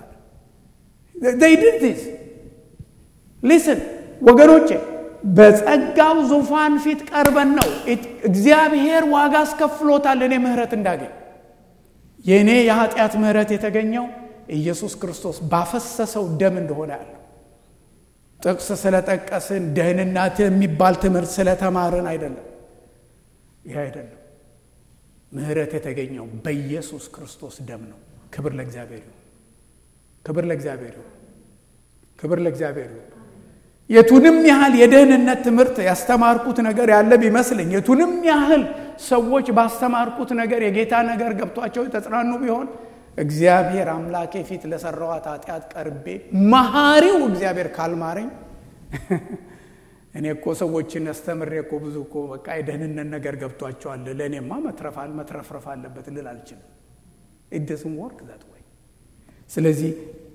ዲስ ሊስን ወገኖቼ በጸጋው ዙፋን ፊት ቀርበን ነው እግዚአብሔር ዋጋ አስከፍሎታል እኔ ምህረት እንዳገኝ የእኔ የኃጢአት ምህረት የተገኘው ኢየሱስ ክርስቶስ ባፈሰሰው ደም እንደሆነ ያለው ጥቅስ ስለጠቀስን ደህንነት የሚባል ትምህርት ስለተማርን አይደለም። ይህ አይደለም። ምህረት የተገኘው በኢየሱስ ክርስቶስ ደም ነው። ክብር ለእግዚአብሔር ይሁን። ክብር ለእግዚአብሔር ይሁን። ክብር ለእግዚአብሔር ይሁን። የቱንም ያህል የደህንነት ትምህርት ያስተማርኩት ነገር ያለ ቢመስለኝ የቱንም ያህል ሰዎች ባስተማርኩት ነገር የጌታ ነገር ገብቷቸው የተጽናኑ ቢሆን እግዚአብሔር አምላኬ ፊት ለሰራዋት ኃጢአት ቀርቤ መሐሪው እግዚአብሔር ካልማረኝ እኔ እኮ ሰዎችን አስተምሬ እኮ ብዙ እኮ በቃ የደህንነት ነገር ገብቷቸዋል ለእኔማ መትረፋል መትረፍረፍ አለበት ልል አልችልም። ኢደስም ወርክ ዛት ወይ። ስለዚህ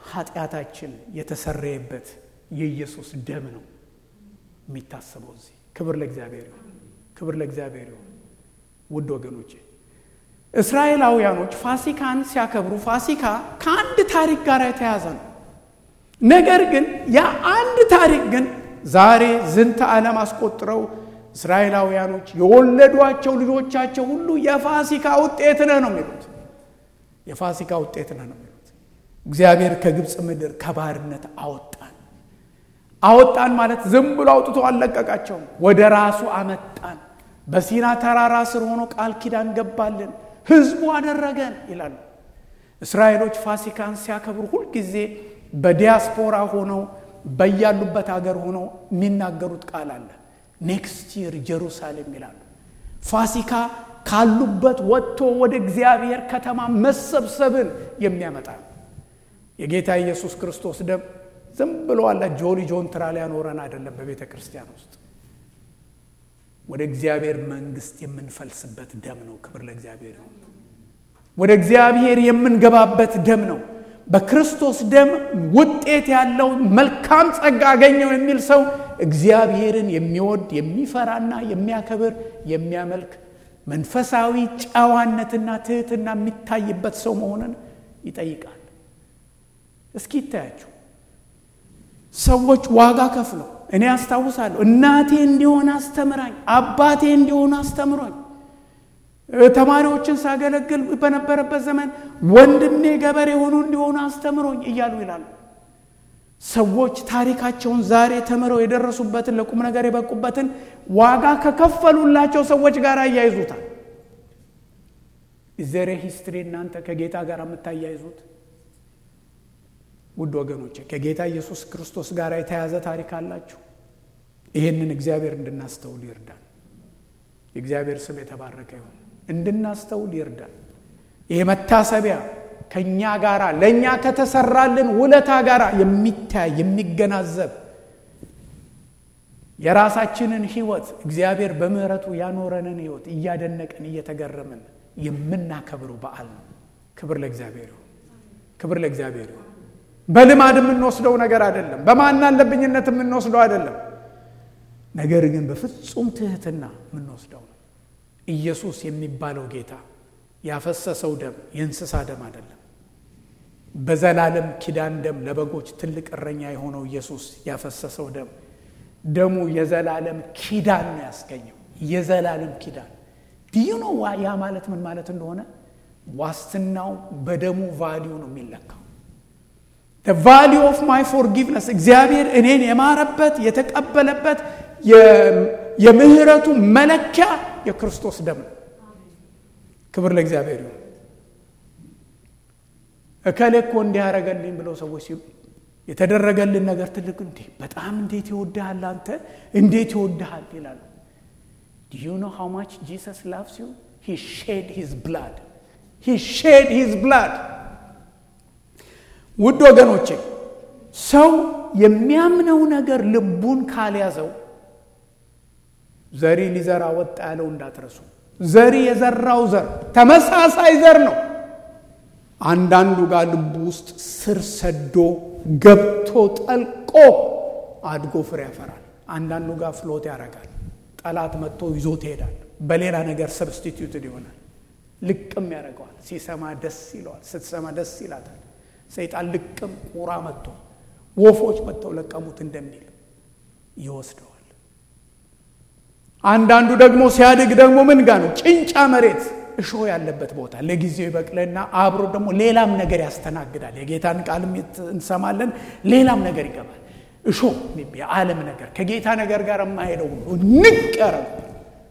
ኃጢአታችን የተሰረየበት የኢየሱስ ደም ነው የሚታሰበው እዚህ። ክብር ለእግዚአብሔር ይሁን፣ ክብር ለእግዚአብሔር ይሁን። ውድ ወገኖቼ እስራኤላውያኖች ፋሲካን ሲያከብሩ ፋሲካ ከአንድ ታሪክ ጋር የተያዘ ነው። ነገር ግን ያ አንድ ታሪክ ግን ዛሬ ዝንተ ዓለም አስቆጥረው እስራኤላውያኖች የወለዷቸው ልጆቻቸው ሁሉ የፋሲካ ውጤት ነህ ነው የሚሉት። የፋሲካ ውጤት ነህ ነው የሚሉት። እግዚአብሔር ከግብፅ ምድር ከባርነት አወጣን። አወጣን ማለት ዝም ብሎ አውጥቶ አልለቀቃቸውም። ወደ ራሱ አመጣን። በሲና ተራራ ስር ሆኖ ቃል ኪዳን ገባልን፣ ህዝቡ አደረገን ይላሉ። እስራኤሎች ፋሲካን ሲያከብሩ ሁልጊዜ በዲያስፖራ ሆነው በያሉበት ሀገር ሆነው የሚናገሩት ቃል አለ። ኔክስት ይር ጀሩሳሌም ይላሉ። ፋሲካ ካሉበት ወጥቶ ወደ እግዚአብሔር ከተማ መሰብሰብን የሚያመጣ ነው። የጌታ ኢየሱስ ክርስቶስ ደም ዝም ብሎ አለ ጆሊ ጆንትራ ሊያኖረን አይደለም። በቤተ ክርስቲያን ውስጥ ወደ እግዚአብሔር መንግስት የምንፈልስበት ደም ነው። ክብር ለእግዚአብሔር ነው። ወደ እግዚአብሔር የምንገባበት ደም ነው። በክርስቶስ ደም ውጤት ያለው መልካም ጸጋ አገኘው የሚል ሰው እግዚአብሔርን የሚወድ የሚፈራና የሚያከብር የሚያመልክ መንፈሳዊ ጨዋነትና ትህትና የሚታይበት ሰው መሆንን ይጠይቃል። እስኪ ይታያችሁ ሰዎች ዋጋ ከፍለው እኔ አስታውሳለሁ እናቴ እንዲሆን አስተምራኝ፣ አባቴ እንዲሆን አስተምሮኝ ተማሪዎችን ሳገለግል በነበረበት ዘመን ወንድሜ ገበሬ ሆኖ እንዲሆኑ አስተምሮኝ እያሉ ይላሉ። ሰዎች ታሪካቸውን ዛሬ ተምረው የደረሱበትን ለቁም ነገር የበቁበትን ዋጋ ከከፈሉላቸው ሰዎች ጋር አያይዙታል። ዘሬ ሂስትሪ እናንተ ከጌታ ጋር የምታያይዙት ውድ ወገኖቼ ከጌታ ኢየሱስ ክርስቶስ ጋር የተያዘ ታሪክ አላችሁ። ይህንን እግዚአብሔር እንድናስተውል ይርዳል። የእግዚአብሔር ስም የተባረከ ይሁን። እንድናስተውል ይርዳል። ይሄ መታሰቢያ ከእኛ ጋር ለእኛ ከተሰራልን ውለታ ጋር የሚታይ የሚገናዘብ የራሳችንን ሕይወት እግዚአብሔር በምሕረቱ ያኖረንን ሕይወት እያደነቅን እየተገረምን የምናከብረው በዓል ነው። ክብር ለእግዚአብሔር ይሁን። ክብር ለእግዚአብሔር ይሁን። በልማድ የምንወስደው ነገር አይደለም። በማን አለብኝነት የምንወስደው አይደለም። ነገር ግን በፍጹም ትህትና የምንወስደው ነው። ኢየሱስ የሚባለው ጌታ ያፈሰሰው ደም የእንስሳ ደም አይደለም። በዘላለም ኪዳን ደም ለበጎች ትልቅ እረኛ የሆነው ኢየሱስ ያፈሰሰው ደም ደሙ የዘላለም ኪዳን ነው ያስገኘው። የዘላለም ኪዳን ዲዩ ነው። ያ ማለት ምን ማለት እንደሆነ ዋስትናው በደሙ ቫሊዩ ነው የሚለካው። ቫሊዩ ኦፍ ማይ ፎርጊቭነስ እግዚአብሔር እኔን የማረበት የተቀበለበት የምህረቱ መለኪያ የክርስቶስ ደም ነው። ክብር ለእግዚአብሔር ይሁን። እከሌ እኮ እንዲህ ያደረገልኝ ብለው ሰዎች ሲሉ የተደረገልን ነገር ትልቅ እንዲህ በጣም እንዴት ይወድሃል አንተ እንዴት ይወድሃል ይላሉ። ዱ ዩ ኖ ሃው ማች ጂሰስ ላቭስ ዩ ሂ ሼድ ሂዝ ብላድ ሂ ሼድ ሂዝ ብላድ። ውድ ወገኖቼ ሰው የሚያምነው ነገር ልቡን ካልያዘው ዘሪ ሊዘራ ወጣ ያለው እንዳትረሱ። ዘሪ የዘራው ዘር ተመሳሳይ ዘር ነው። አንዳንዱ ጋር ልቡ ውስጥ ስር ሰዶ ገብቶ ጠልቆ አድጎ ፍሬ ያፈራል። አንዳንዱ ጋር ፍሎት ያደርጋል። ጠላት መጥቶ ይዞት ይሄዳል። በሌላ ነገር ሰብስቲትዩትድ ይሆናል። ልቅም ያደርገዋል። ሲሰማ ደስ ይለዋል። ስትሰማ ደስ ይላታል። ሰይጣን ልቅም ቁራ መጥቶ ወፎች መጥተው ለቀሙት እንደሚል ይወስደዋል። አንዳንዱ ደግሞ ሲያድግ ደግሞ ምን ጋ ነው? ጭንጫ መሬት እሾህ ያለበት ቦታ ለጊዜው ይበቅልና አብሮ ደግሞ ሌላም ነገር ያስተናግዳል። የጌታን ቃልም እንሰማለን፣ ሌላም ነገር ይገባል። እሾህ የዓለም ነገር ከጌታ ነገር ጋር የማሄደው ሁሉ ንቅ ያረጉ።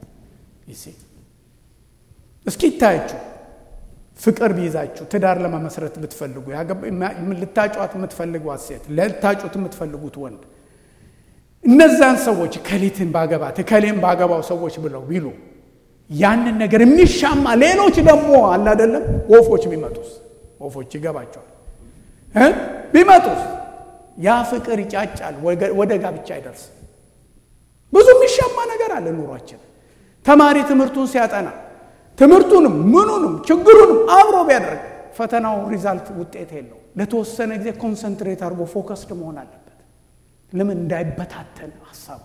እስኪ ይታያችሁ ፍቅር ቢይዛችሁ ትዳር ለመመስረት ብትፈልጉ ልታጫዋት የምትፈልጓት ሴት ልታጩት የምትፈልጉት ወንድ እነዛን ሰዎች ከሊትን ባገባት ከሌን ባገባው ሰዎች ብለው ቢሉ ያንን ነገር የሚሻማ ሌሎች ደግሞ አለ አይደለም ወፎች ቢመጡስ ወፎች ይገባቸዋል ቢመጡስ ያ ፍቅር ይጫጫል ወደ ጋብቻ አይደርስም ብዙ የሚሻማ ነገር አለ ኑሯችን ተማሪ ትምህርቱን ሲያጠና ትምህርቱንም ምኑንም ችግሩንም አብሮ ቢያደርግ ፈተናው ሪዛልት ውጤት የለው ለተወሰነ ጊዜ ኮንሰንትሬት አድርጎ ፎከስድ መሆን አለበት። ለምን እንዳይበታተን ሀሳቡ።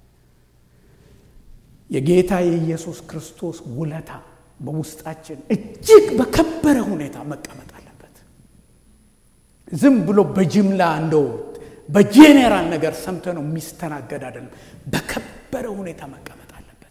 የጌታ የኢየሱስ ክርስቶስ ውለታ በውስጣችን እጅግ በከበረ ሁኔታ መቀመጥ አለበት። ዝም ብሎ በጅምላ እንደው በጄኔራል ነገር ሰምተ ነው የሚስተናገድ አይደለም። በከበረ ሁኔታ መቀመጥ አለበት።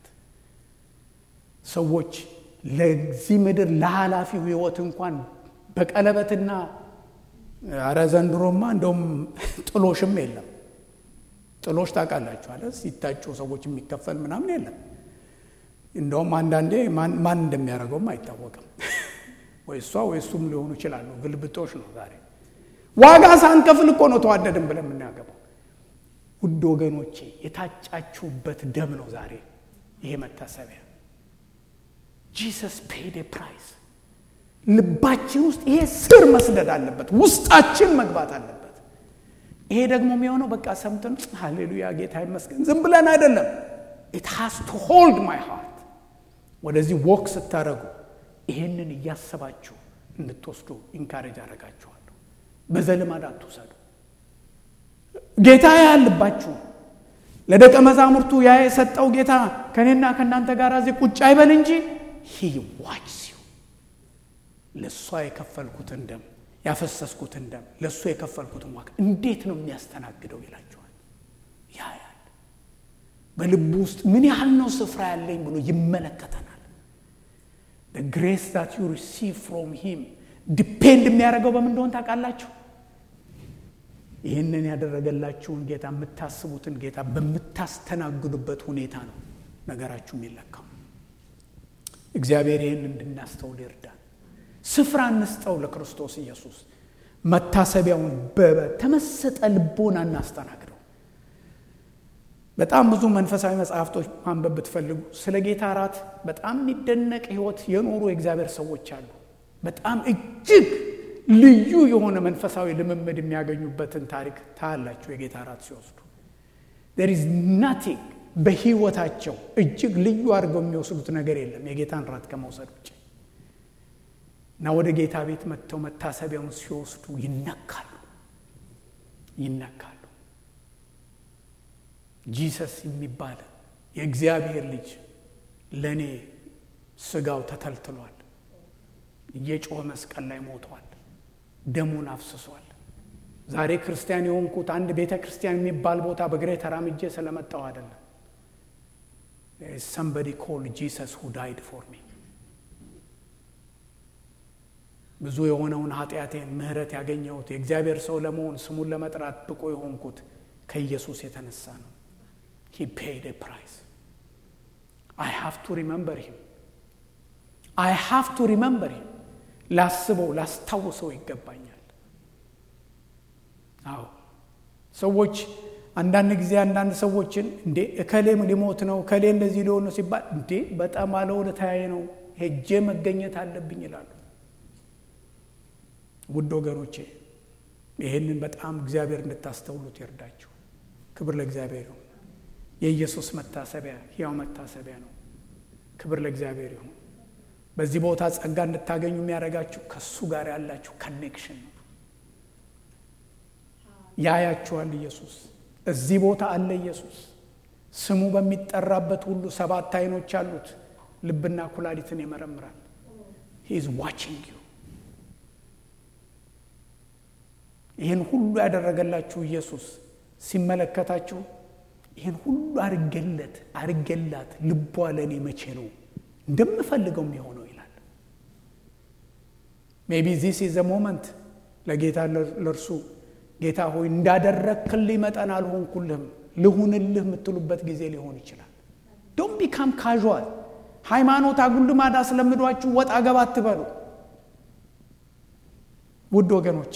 ሰዎች ለዚህ ምድር ለኃላፊው ሕይወት እንኳን በቀለበትና አረ ዘንድሮማ እንደውም ጥሎሽም የለም። ጥሎሽ ታውቃላችሁ አለ ሲታጩ ሰዎች የሚከፈል ምናምን የለም። እንደውም አንዳንዴ ማን እንደሚያደርገውም አይታወቅም። ወይ እሷ ወይ እሱም ሊሆኑ ይችላሉ። ግልብጦሽ ነው ዛሬ ዋጋ ሳንከፍል እኮ ነው ተዋደድን ብለን የምናገባው። ውድ ወገኖቼ የታጫችሁበት ደም ነው ዛሬ ይሄ መታሰቢያ። ጂሰስ ፔድ ፕራይስ። ልባችን ውስጥ ይሄ ስር መስደድ አለበት፣ ውስጣችን መግባት አለበት። ይሄ ደግሞ የሚሆነው በቃ ሰምተን ሃሌሉያ ጌታ ይመስገን ዝም ብለን አይደለም። ኢት ሃስ ቱ ሆልድ ማይ ሃርት። ወደዚህ ወክ ስታደረጉ ይሄንን እያሰባችሁ እንድትወስዱ ኢንካሬጅ አደረጋችኋለሁ። በዘልማድ አትውሰዱ። ጌታ ያልባችሁ ለደቀ መዛሙርቱ ያ የሰጠው ጌታ ከእኔና ከእናንተ ጋር እዚህ ቁጭ አይበል እንጂ ሂ ዋች ሲዩ ለእሷ የከፈልኩትን ደም ያፈሰስኩትን ደም ለእሱ የከፈልኩትን ዋጋ እንዴት ነው የሚያስተናግደው ይላቸዋል። ያ ያል በልቡ ውስጥ ምን ያህል ነው ስፍራ ያለኝ ብሎ ይመለከተናል። ግሬስ ዛት ዩ ሪሲቭ ፍሮም ሂም ዲፔንድ የሚያደርገው በምን እንደሆን ታውቃላችሁ? ይህንን ያደረገላችሁን ጌታ የምታስቡትን ጌታ በምታስተናግዱበት ሁኔታ ነው ነገራችሁ የሚለካው። እግዚአብሔር ይህን እንድናስተውል ይርዳል። ስፍራ እንስጠው ለክርስቶስ ኢየሱስ። መታሰቢያውን በተመሰጠ ልቦና እናስተናግደው። በጣም ብዙ መንፈሳዊ መጽሐፍቶች ማንበብ ብትፈልጉ ስለ ጌታ እራት በጣም የሚደነቅ ሕይወት የኖሩ የእግዚአብሔር ሰዎች አሉ። በጣም እጅግ ልዩ የሆነ መንፈሳዊ ልምምድ የሚያገኙበትን ታሪክ ታያላችሁ። የጌታ እራት ሲወስዱ ዜር ኢዝ ናቲንግ በሕይወታቸው እጅግ ልዩ አድርገው የሚወስዱት ነገር የለም የጌታን እራት ከመውሰድ ውጭ እና ወደ ጌታ ቤት መጥተው መታሰቢያውን ሲወስዱ ይነካሉ ይነካሉ። ጂሰስ የሚባል የእግዚአብሔር ልጅ ለእኔ ስጋው ተተልትሏል፣ እየጮኸ መስቀል ላይ ሞቷል፣ ደሙን አፍስሷል። ዛሬ ክርስቲያን የሆንኩት አንድ ቤተ ክርስቲያን የሚባል ቦታ በእግሬ ተራምጄ ስለመጣው አይደለም። ሰምበዲ ኮል ጂሰስ ሁ ዳይድ ፎር ሚ ብዙ የሆነውን ኃጢአቴን ምሕረት ያገኘሁት የእግዚአብሔር ሰው ለመሆን ስሙን ለመጥራት ብቁ የሆንኩት ከኢየሱስ የተነሳ ነው። ሂ ፔይድ ፕራይስ አይ ሃቭ ቱ ሪመምበር ሂም አይ ሃቭ ቱ ሪመምበር ሂም ላስበው ላስታውሰው ይገባኛል። አዎ ሰዎች አንዳንድ ጊዜ አንዳንድ ሰዎችን እንዴ እከሌ ሊሞት ነው እከሌ እንደዚህ ሊሆን ነው ሲባል እንዴ በጣም ባለውለታዬ ነው ሄጄ መገኘት አለብኝ ይላሉ። ውድ ወገኖቼ ይህንን በጣም እግዚአብሔር እንድታስተውሉት ይርዳችሁ። ክብር ለእግዚአብሔር ይሁን። የኢየሱስ መታሰቢያ ሕያው መታሰቢያ ነው። ክብር ለእግዚአብሔር ይሁን። በዚህ ቦታ ጸጋ እንድታገኙ የሚያደርጋችሁ ከእሱ ጋር ያላችሁ ከኔክሽን ነው። ያያችኋል። ኢየሱስ እዚህ ቦታ አለ። ኢየሱስ ስሙ በሚጠራበት ሁሉ ሰባት ዓይኖች አሉት። ልብና ኩላሊትን ይመረምራል። ሂ ኢዝ ዋቺንግ ዩ ይህን ሁሉ ያደረገላችሁ ኢየሱስ ሲመለከታችሁ ይህን ሁሉ አርገለት አርገላት ልቧ ለእኔ መቼ ነው እንደምፈልገው የሚሆነው ይላል። ሜቢ ዚስ ኢዝ ሞመንት ለጌታ ለእርሱ ጌታ ሆይ እንዳደረግክልኝ መጠን አልሆንኩልህም ልሁንልህ የምትሉበት ጊዜ ሊሆን ይችላል። ዶን ቢካም ካዥዋል ሃይማኖት አጉልማዳ ስለምዷችሁ ወጣ ገባ አትበሉ። ውድ ወገኖቼ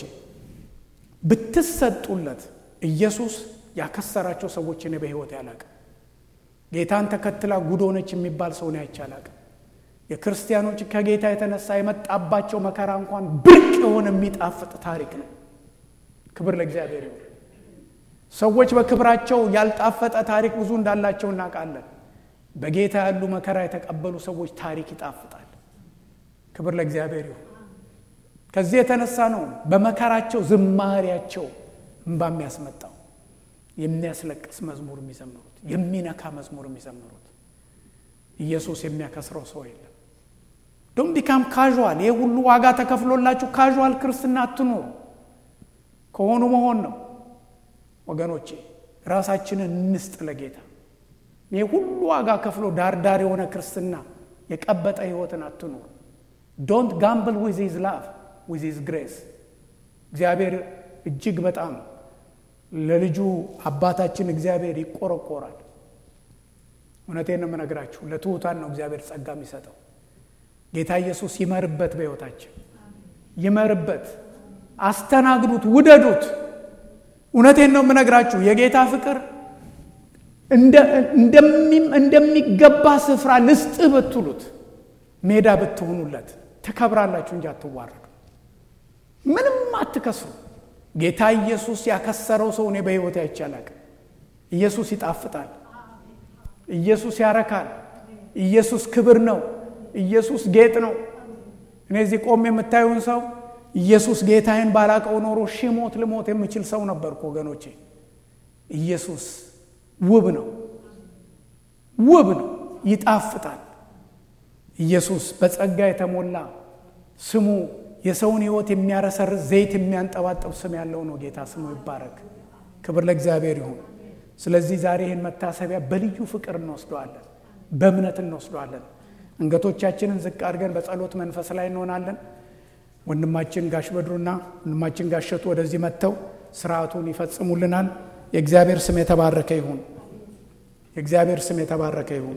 ብትሰጡለት ኢየሱስ ያከሰራቸው ሰዎች እኔ በሕይወት ያላቅ ጌታን ተከትላ ጉዶነች የሚባል ሰው ነው አይቻላቅ። የክርስቲያኖች ከጌታ የተነሳ የመጣባቸው መከራ እንኳን ብርቅ የሆነ የሚጣፍጥ ታሪክ ነው። ክብር ለእግዚአብሔር ይሁን። ሰዎች በክብራቸው ያልጣፈጠ ታሪክ ብዙ እንዳላቸው እናውቃለን። በጌታ ያሉ መከራ የተቀበሉ ሰዎች ታሪክ ይጣፍጣል። ክብር ለእግዚአብሔር ይሁን። ከዚህ የተነሳ ነው በመከራቸው ዝማሪያቸው እንባ የሚያስመጣው የሚያስለቅስ መዝሙር የሚዘምሩት የሚነካ መዝሙር የሚዘምሩት። ኢየሱስ የሚያከስረው ሰው የለም። ዶን ቢካም ካዥዋል። ይህ ሁሉ ዋጋ ተከፍሎላችሁ ካዥዋል ክርስትና አትኑሩ። ከሆኑ መሆን ነው ወገኖቼ። ራሳችንን እንስጥ ለጌታ። ይህ ሁሉ ዋጋ ከፍሎ ዳርዳር የሆነ ክርስትና የቀበጠ ህይወትን አትኑሩ። ዶንት ጋምብል ዊዝ ሂዝ ላቭ ዊዝ ሂዝ ግሬስ። እግዚአብሔር እጅግ በጣም ለልጁ አባታችን እግዚአብሔር ይቆረቆራል። እውነቴን ነው የምነግራችሁ። ለትሑታን ነው እግዚአብሔር ጸጋ የሚሰጠው። ጌታ ኢየሱስ ይመርበት፣ በሕይወታችን ይመርበት። አስተናግዱት፣ ውደዱት። እውነቴን ነው የምነግራችሁ የጌታ ፍቅር እንደሚገባ ስፍራ ልስጥህ ብትሉት ሜዳ ብትሆኑለት ትከብራላችሁ እንጂ አትዋረዱ። ምንም አትከስሩ። ጌታ ኢየሱስ ያከሰረው ሰው እኔ በሕይወት አይቻላል። ኢየሱስ ይጣፍጣል። ኢየሱስ ያረካል። ኢየሱስ ክብር ነው። ኢየሱስ ጌጥ ነው። እኔ እዚህ ቆም የምታዩን ሰው ኢየሱስ ጌታዬን ባላቀው ኖሮ ሺህ ሞት ልሞት የምችል ሰው ነበርኩ ወገኖቼ። ኢየሱስ ውብ ነው፣ ውብ ነው፣ ይጣፍጣል። ኢየሱስ በጸጋ የተሞላ ስሙ የሰውን ሕይወት የሚያረሰርስ ዘይት የሚያንጠባጠብ ስም ያለው ነው። ጌታ ስሙ ይባረክ። ክብር ለእግዚአብሔር ይሁን። ስለዚህ ዛሬ ይህን መታሰቢያ በልዩ ፍቅር እንወስደዋለን፣ በእምነት እንወስደዋለን። አንገቶቻችንን ዝቅ አድርገን በጸሎት መንፈስ ላይ እንሆናለን። ወንድማችን ጋሽ በድሩና ወንድማችን ጋሸቱ ወደዚህ መጥተው ስርዓቱን ይፈጽሙልናል። የእግዚአብሔር ስም የተባረከ ይሁን። የእግዚአብሔር ስም የተባረከ ይሁን።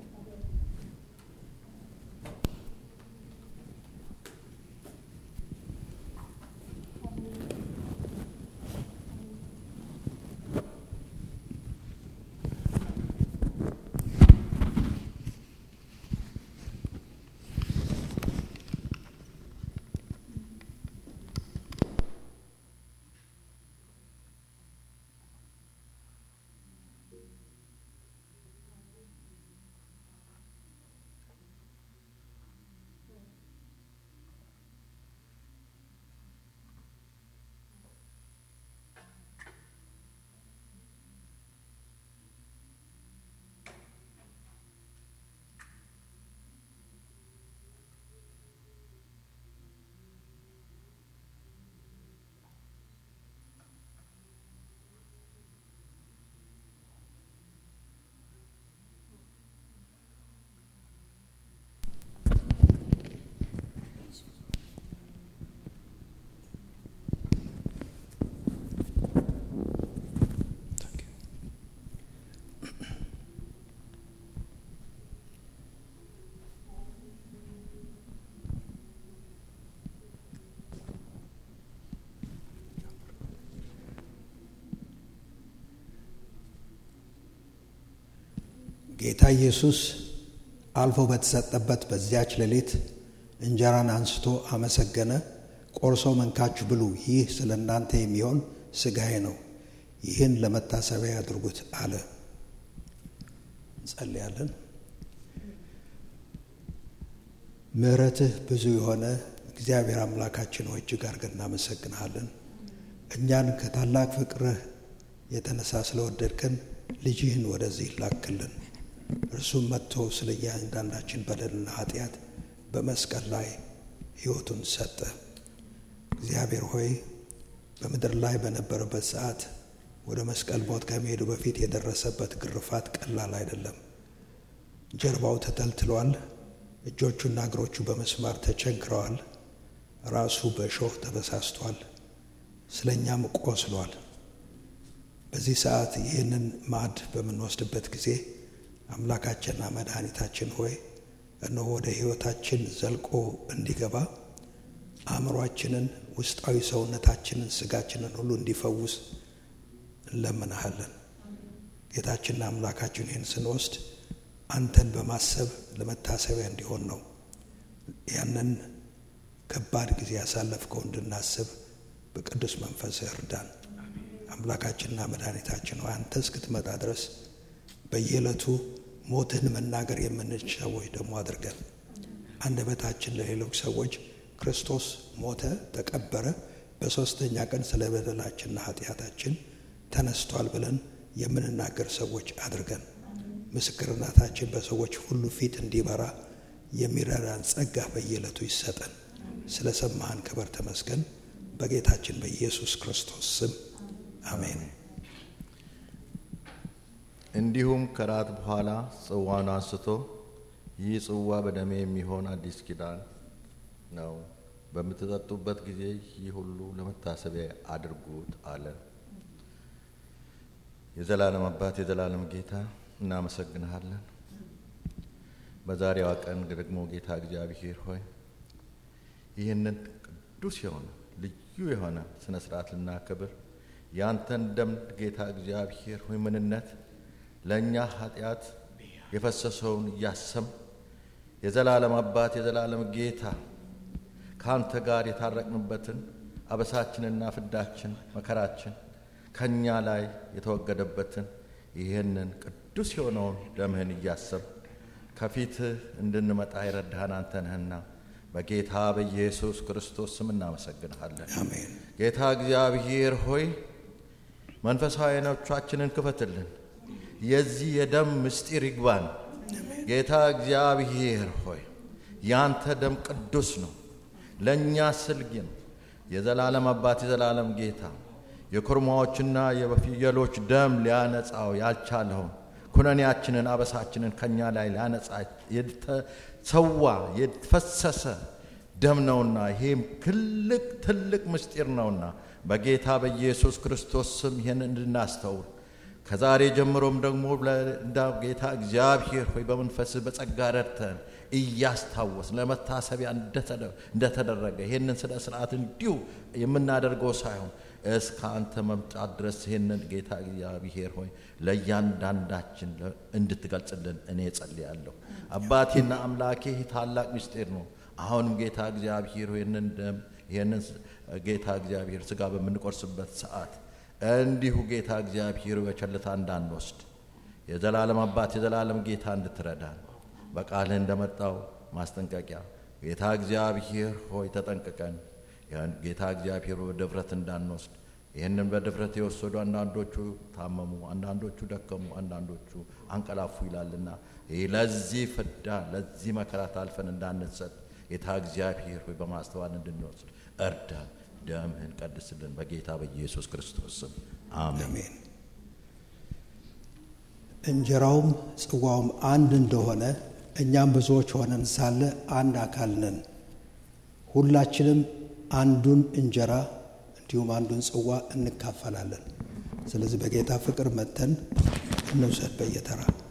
ጌታ ኢየሱስ አልፎ በተሰጠበት በዚያች ሌሊት እንጀራን አንስቶ አመሰገነ፣ ቆርሶ መንካችሁ ብሉ፣ ይህ ስለ እናንተ የሚሆን ሥጋዬ ነው፣ ይህን ለመታሰቢያ ያድርጉት አለ። እንጸልያለን። ምሕረትህ ብዙ የሆነ እግዚአብሔር አምላካችን ሆይ እጅግ አድርገን እናመሰግንሃለን። እኛን ከታላቅ ፍቅርህ የተነሳ ስለወደድከን ልጅህን ወደዚህ ላክልን። እርሱም መጥቶ ስለ እያንዳንዳችን በደልና ኃጢአት በመስቀል ላይ ሕይወቱን ሰጠ። እግዚአብሔር ሆይ በምድር ላይ በነበረበት ሰዓት ወደ መስቀል ሞት ከመሄዱ በፊት የደረሰበት ግርፋት ቀላል አይደለም። ጀርባው ተተልትሏል። እጆቹና እግሮቹ በመስማር ተቸንክረዋል። ራሱ በእሾህ ተበሳስቷል። ስለ እኛም ቆስሏል። በዚህ ሰዓት ይህንን ማዕድ በምንወስድበት ጊዜ አምላካችንና መድኃኒታችን ሆይ እነሆ ወደ ሕይወታችን ዘልቆ እንዲገባ አእምሯችንን፣ ውስጣዊ ሰውነታችንን፣ ስጋችንን ሁሉ እንዲፈውስ እንለምናሃለን። ጌታችንና አምላካችን ይህን ስንወስድ አንተን በማሰብ ለመታሰቢያ እንዲሆን ነው። ያንን ከባድ ጊዜ ያሳለፍከው እንድናስብ በቅዱስ መንፈስ እርዳን። አምላካችንና መድኃኒታችን ሆይ አንተ እስክትመጣ ድረስ በየዕለቱ ሞትህን መናገር የምንችል ሰዎች ደግሞ አድርገን አንደበታችን ለሌሎች ሰዎች ክርስቶስ ሞተ፣ ተቀበረ፣ በሦስተኛ ቀን ስለ በደላችንና ኃጢአታችን ተነስቷል ብለን የምንናገር ሰዎች አድርገን ምስክርነታችን በሰዎች ሁሉ ፊት እንዲበራ የሚረዳን ጸጋ በየዕለቱ ይሰጠን። ስለ ሰማህን ክብር ተመስገን። በጌታችን በኢየሱስ ክርስቶስ ስም አሜን። እንዲሁም ከራት በኋላ ጽዋን አንስቶ ይህ ጽዋ በደሜ የሚሆን አዲስ ኪዳን ነው፣ በምትጠጡበት ጊዜ ይህ ሁሉ ለመታሰቢያ አድርጉት አለ። የዘላለም አባት የዘላለም ጌታ እናመሰግንሃለን። በዛሬዋ ቀን ደግሞ ጌታ እግዚአብሔር ሆይ ይህንን ቅዱስ የሆነ ልዩ የሆነ ስነ ስርዓት ልናከብር ያንተን ደም ጌታ እግዚአብሔር ሆይ ምንነት ለእኛ ኃጢአት የፈሰሰውን እያሰም የዘላለም አባት የዘላለም ጌታ ከአንተ ጋር የታረቅንበትን አበሳችንና ፍዳችን መከራችን ከእኛ ላይ የተወገደበትን ይህንን ቅዱስ የሆነውን ደምህን እያሰብ ከፊትህ እንድንመጣ የረዳህን አንተ ነህና በጌታ በኢየሱስ ክርስቶስ ስም እናመሰግንሃለን። አሜን። ጌታ እግዚአብሔር ሆይ መንፈሳዊ ዓይኖቻችንን ክፈትልን። የዚህ የደም ምስጢር ይግባን። ጌታ እግዚአብሔር ሆይ ያንተ ደም ቅዱስ ነው፣ ለእኛ ስልጊ ነው። የዘላለም አባት የዘላለም ጌታ የኮርማዎችና የፍየሎች ደም ሊያነጻው ያልቻለውን ኩነኔያችንን አበሳችንን ከኛ ላይ ሊያነጻ የተሰዋ የተፈሰሰ ደም ነውና ይሄም ትልቅ ትልቅ ምስጢር ነውና በጌታ በኢየሱስ ክርስቶስ ስም ይህን እንድናስተውል ከዛሬ ጀምሮም ደግሞ እንዳ ጌታ እግዚአብሔር ሆይ በመንፈስህ በጸጋ ረድተን እያስታወስ ለመታሰቢያ እንደተደረገ ይህንን ስነ ስርዓት እንዲሁ የምናደርገው ሳይሆን እስከ አንተ መምጣት ድረስ ይህንን ጌታ እግዚአብሔር ሆይ ለእያንዳንዳችን እንድትገልጽልን እኔ ጸልያለሁ። አባቴና አምላኬ ይህ ታላቅ ምስጢር ነው። አሁንም ጌታ እግዚአብሔር ይህንን ደም ይህንን ጌታ እግዚአብሔር ስጋ በምንቆርስበት ሰዓት እንዲሁ ጌታ እግዚአብሔር በቸልታ እንዳንወስድ የዘላለም አባት የዘላለም ጌታ እንድትረዳን በቃልህ እንደመጣው ማስጠንቀቂያ ጌታ እግዚአብሔር ሆይ ተጠንቅቀን ጌታ እግዚአብሔር በድፍረት እንዳንወስድ ይህንን በድፍረት የወሰዱ አንዳንዶቹ ታመሙ፣ አንዳንዶቹ ደከሙ፣ አንዳንዶቹ አንቀላፉ ይላልና ይህ ለዚህ ፍዳ ለዚህ መከራ ታልፈን እንዳንሰጥ ጌታ እግዚአብሔር ሆይ በማስተዋል እንድንወስድ እርዳን። ደምህን ቀድስልን በጌታ በኢየሱስ ክርስቶስ ስም አሜን። አሜን። እንጀራውም ጽዋውም አንድ እንደሆነ እኛም ብዙዎች ሆነን ሳለ አንድ አካል ነን። ሁላችንም አንዱን እንጀራ እንዲሁም አንዱን ጽዋ እንካፈላለን። ስለዚህ በጌታ ፍቅር መተን እንውሰድ በየተራ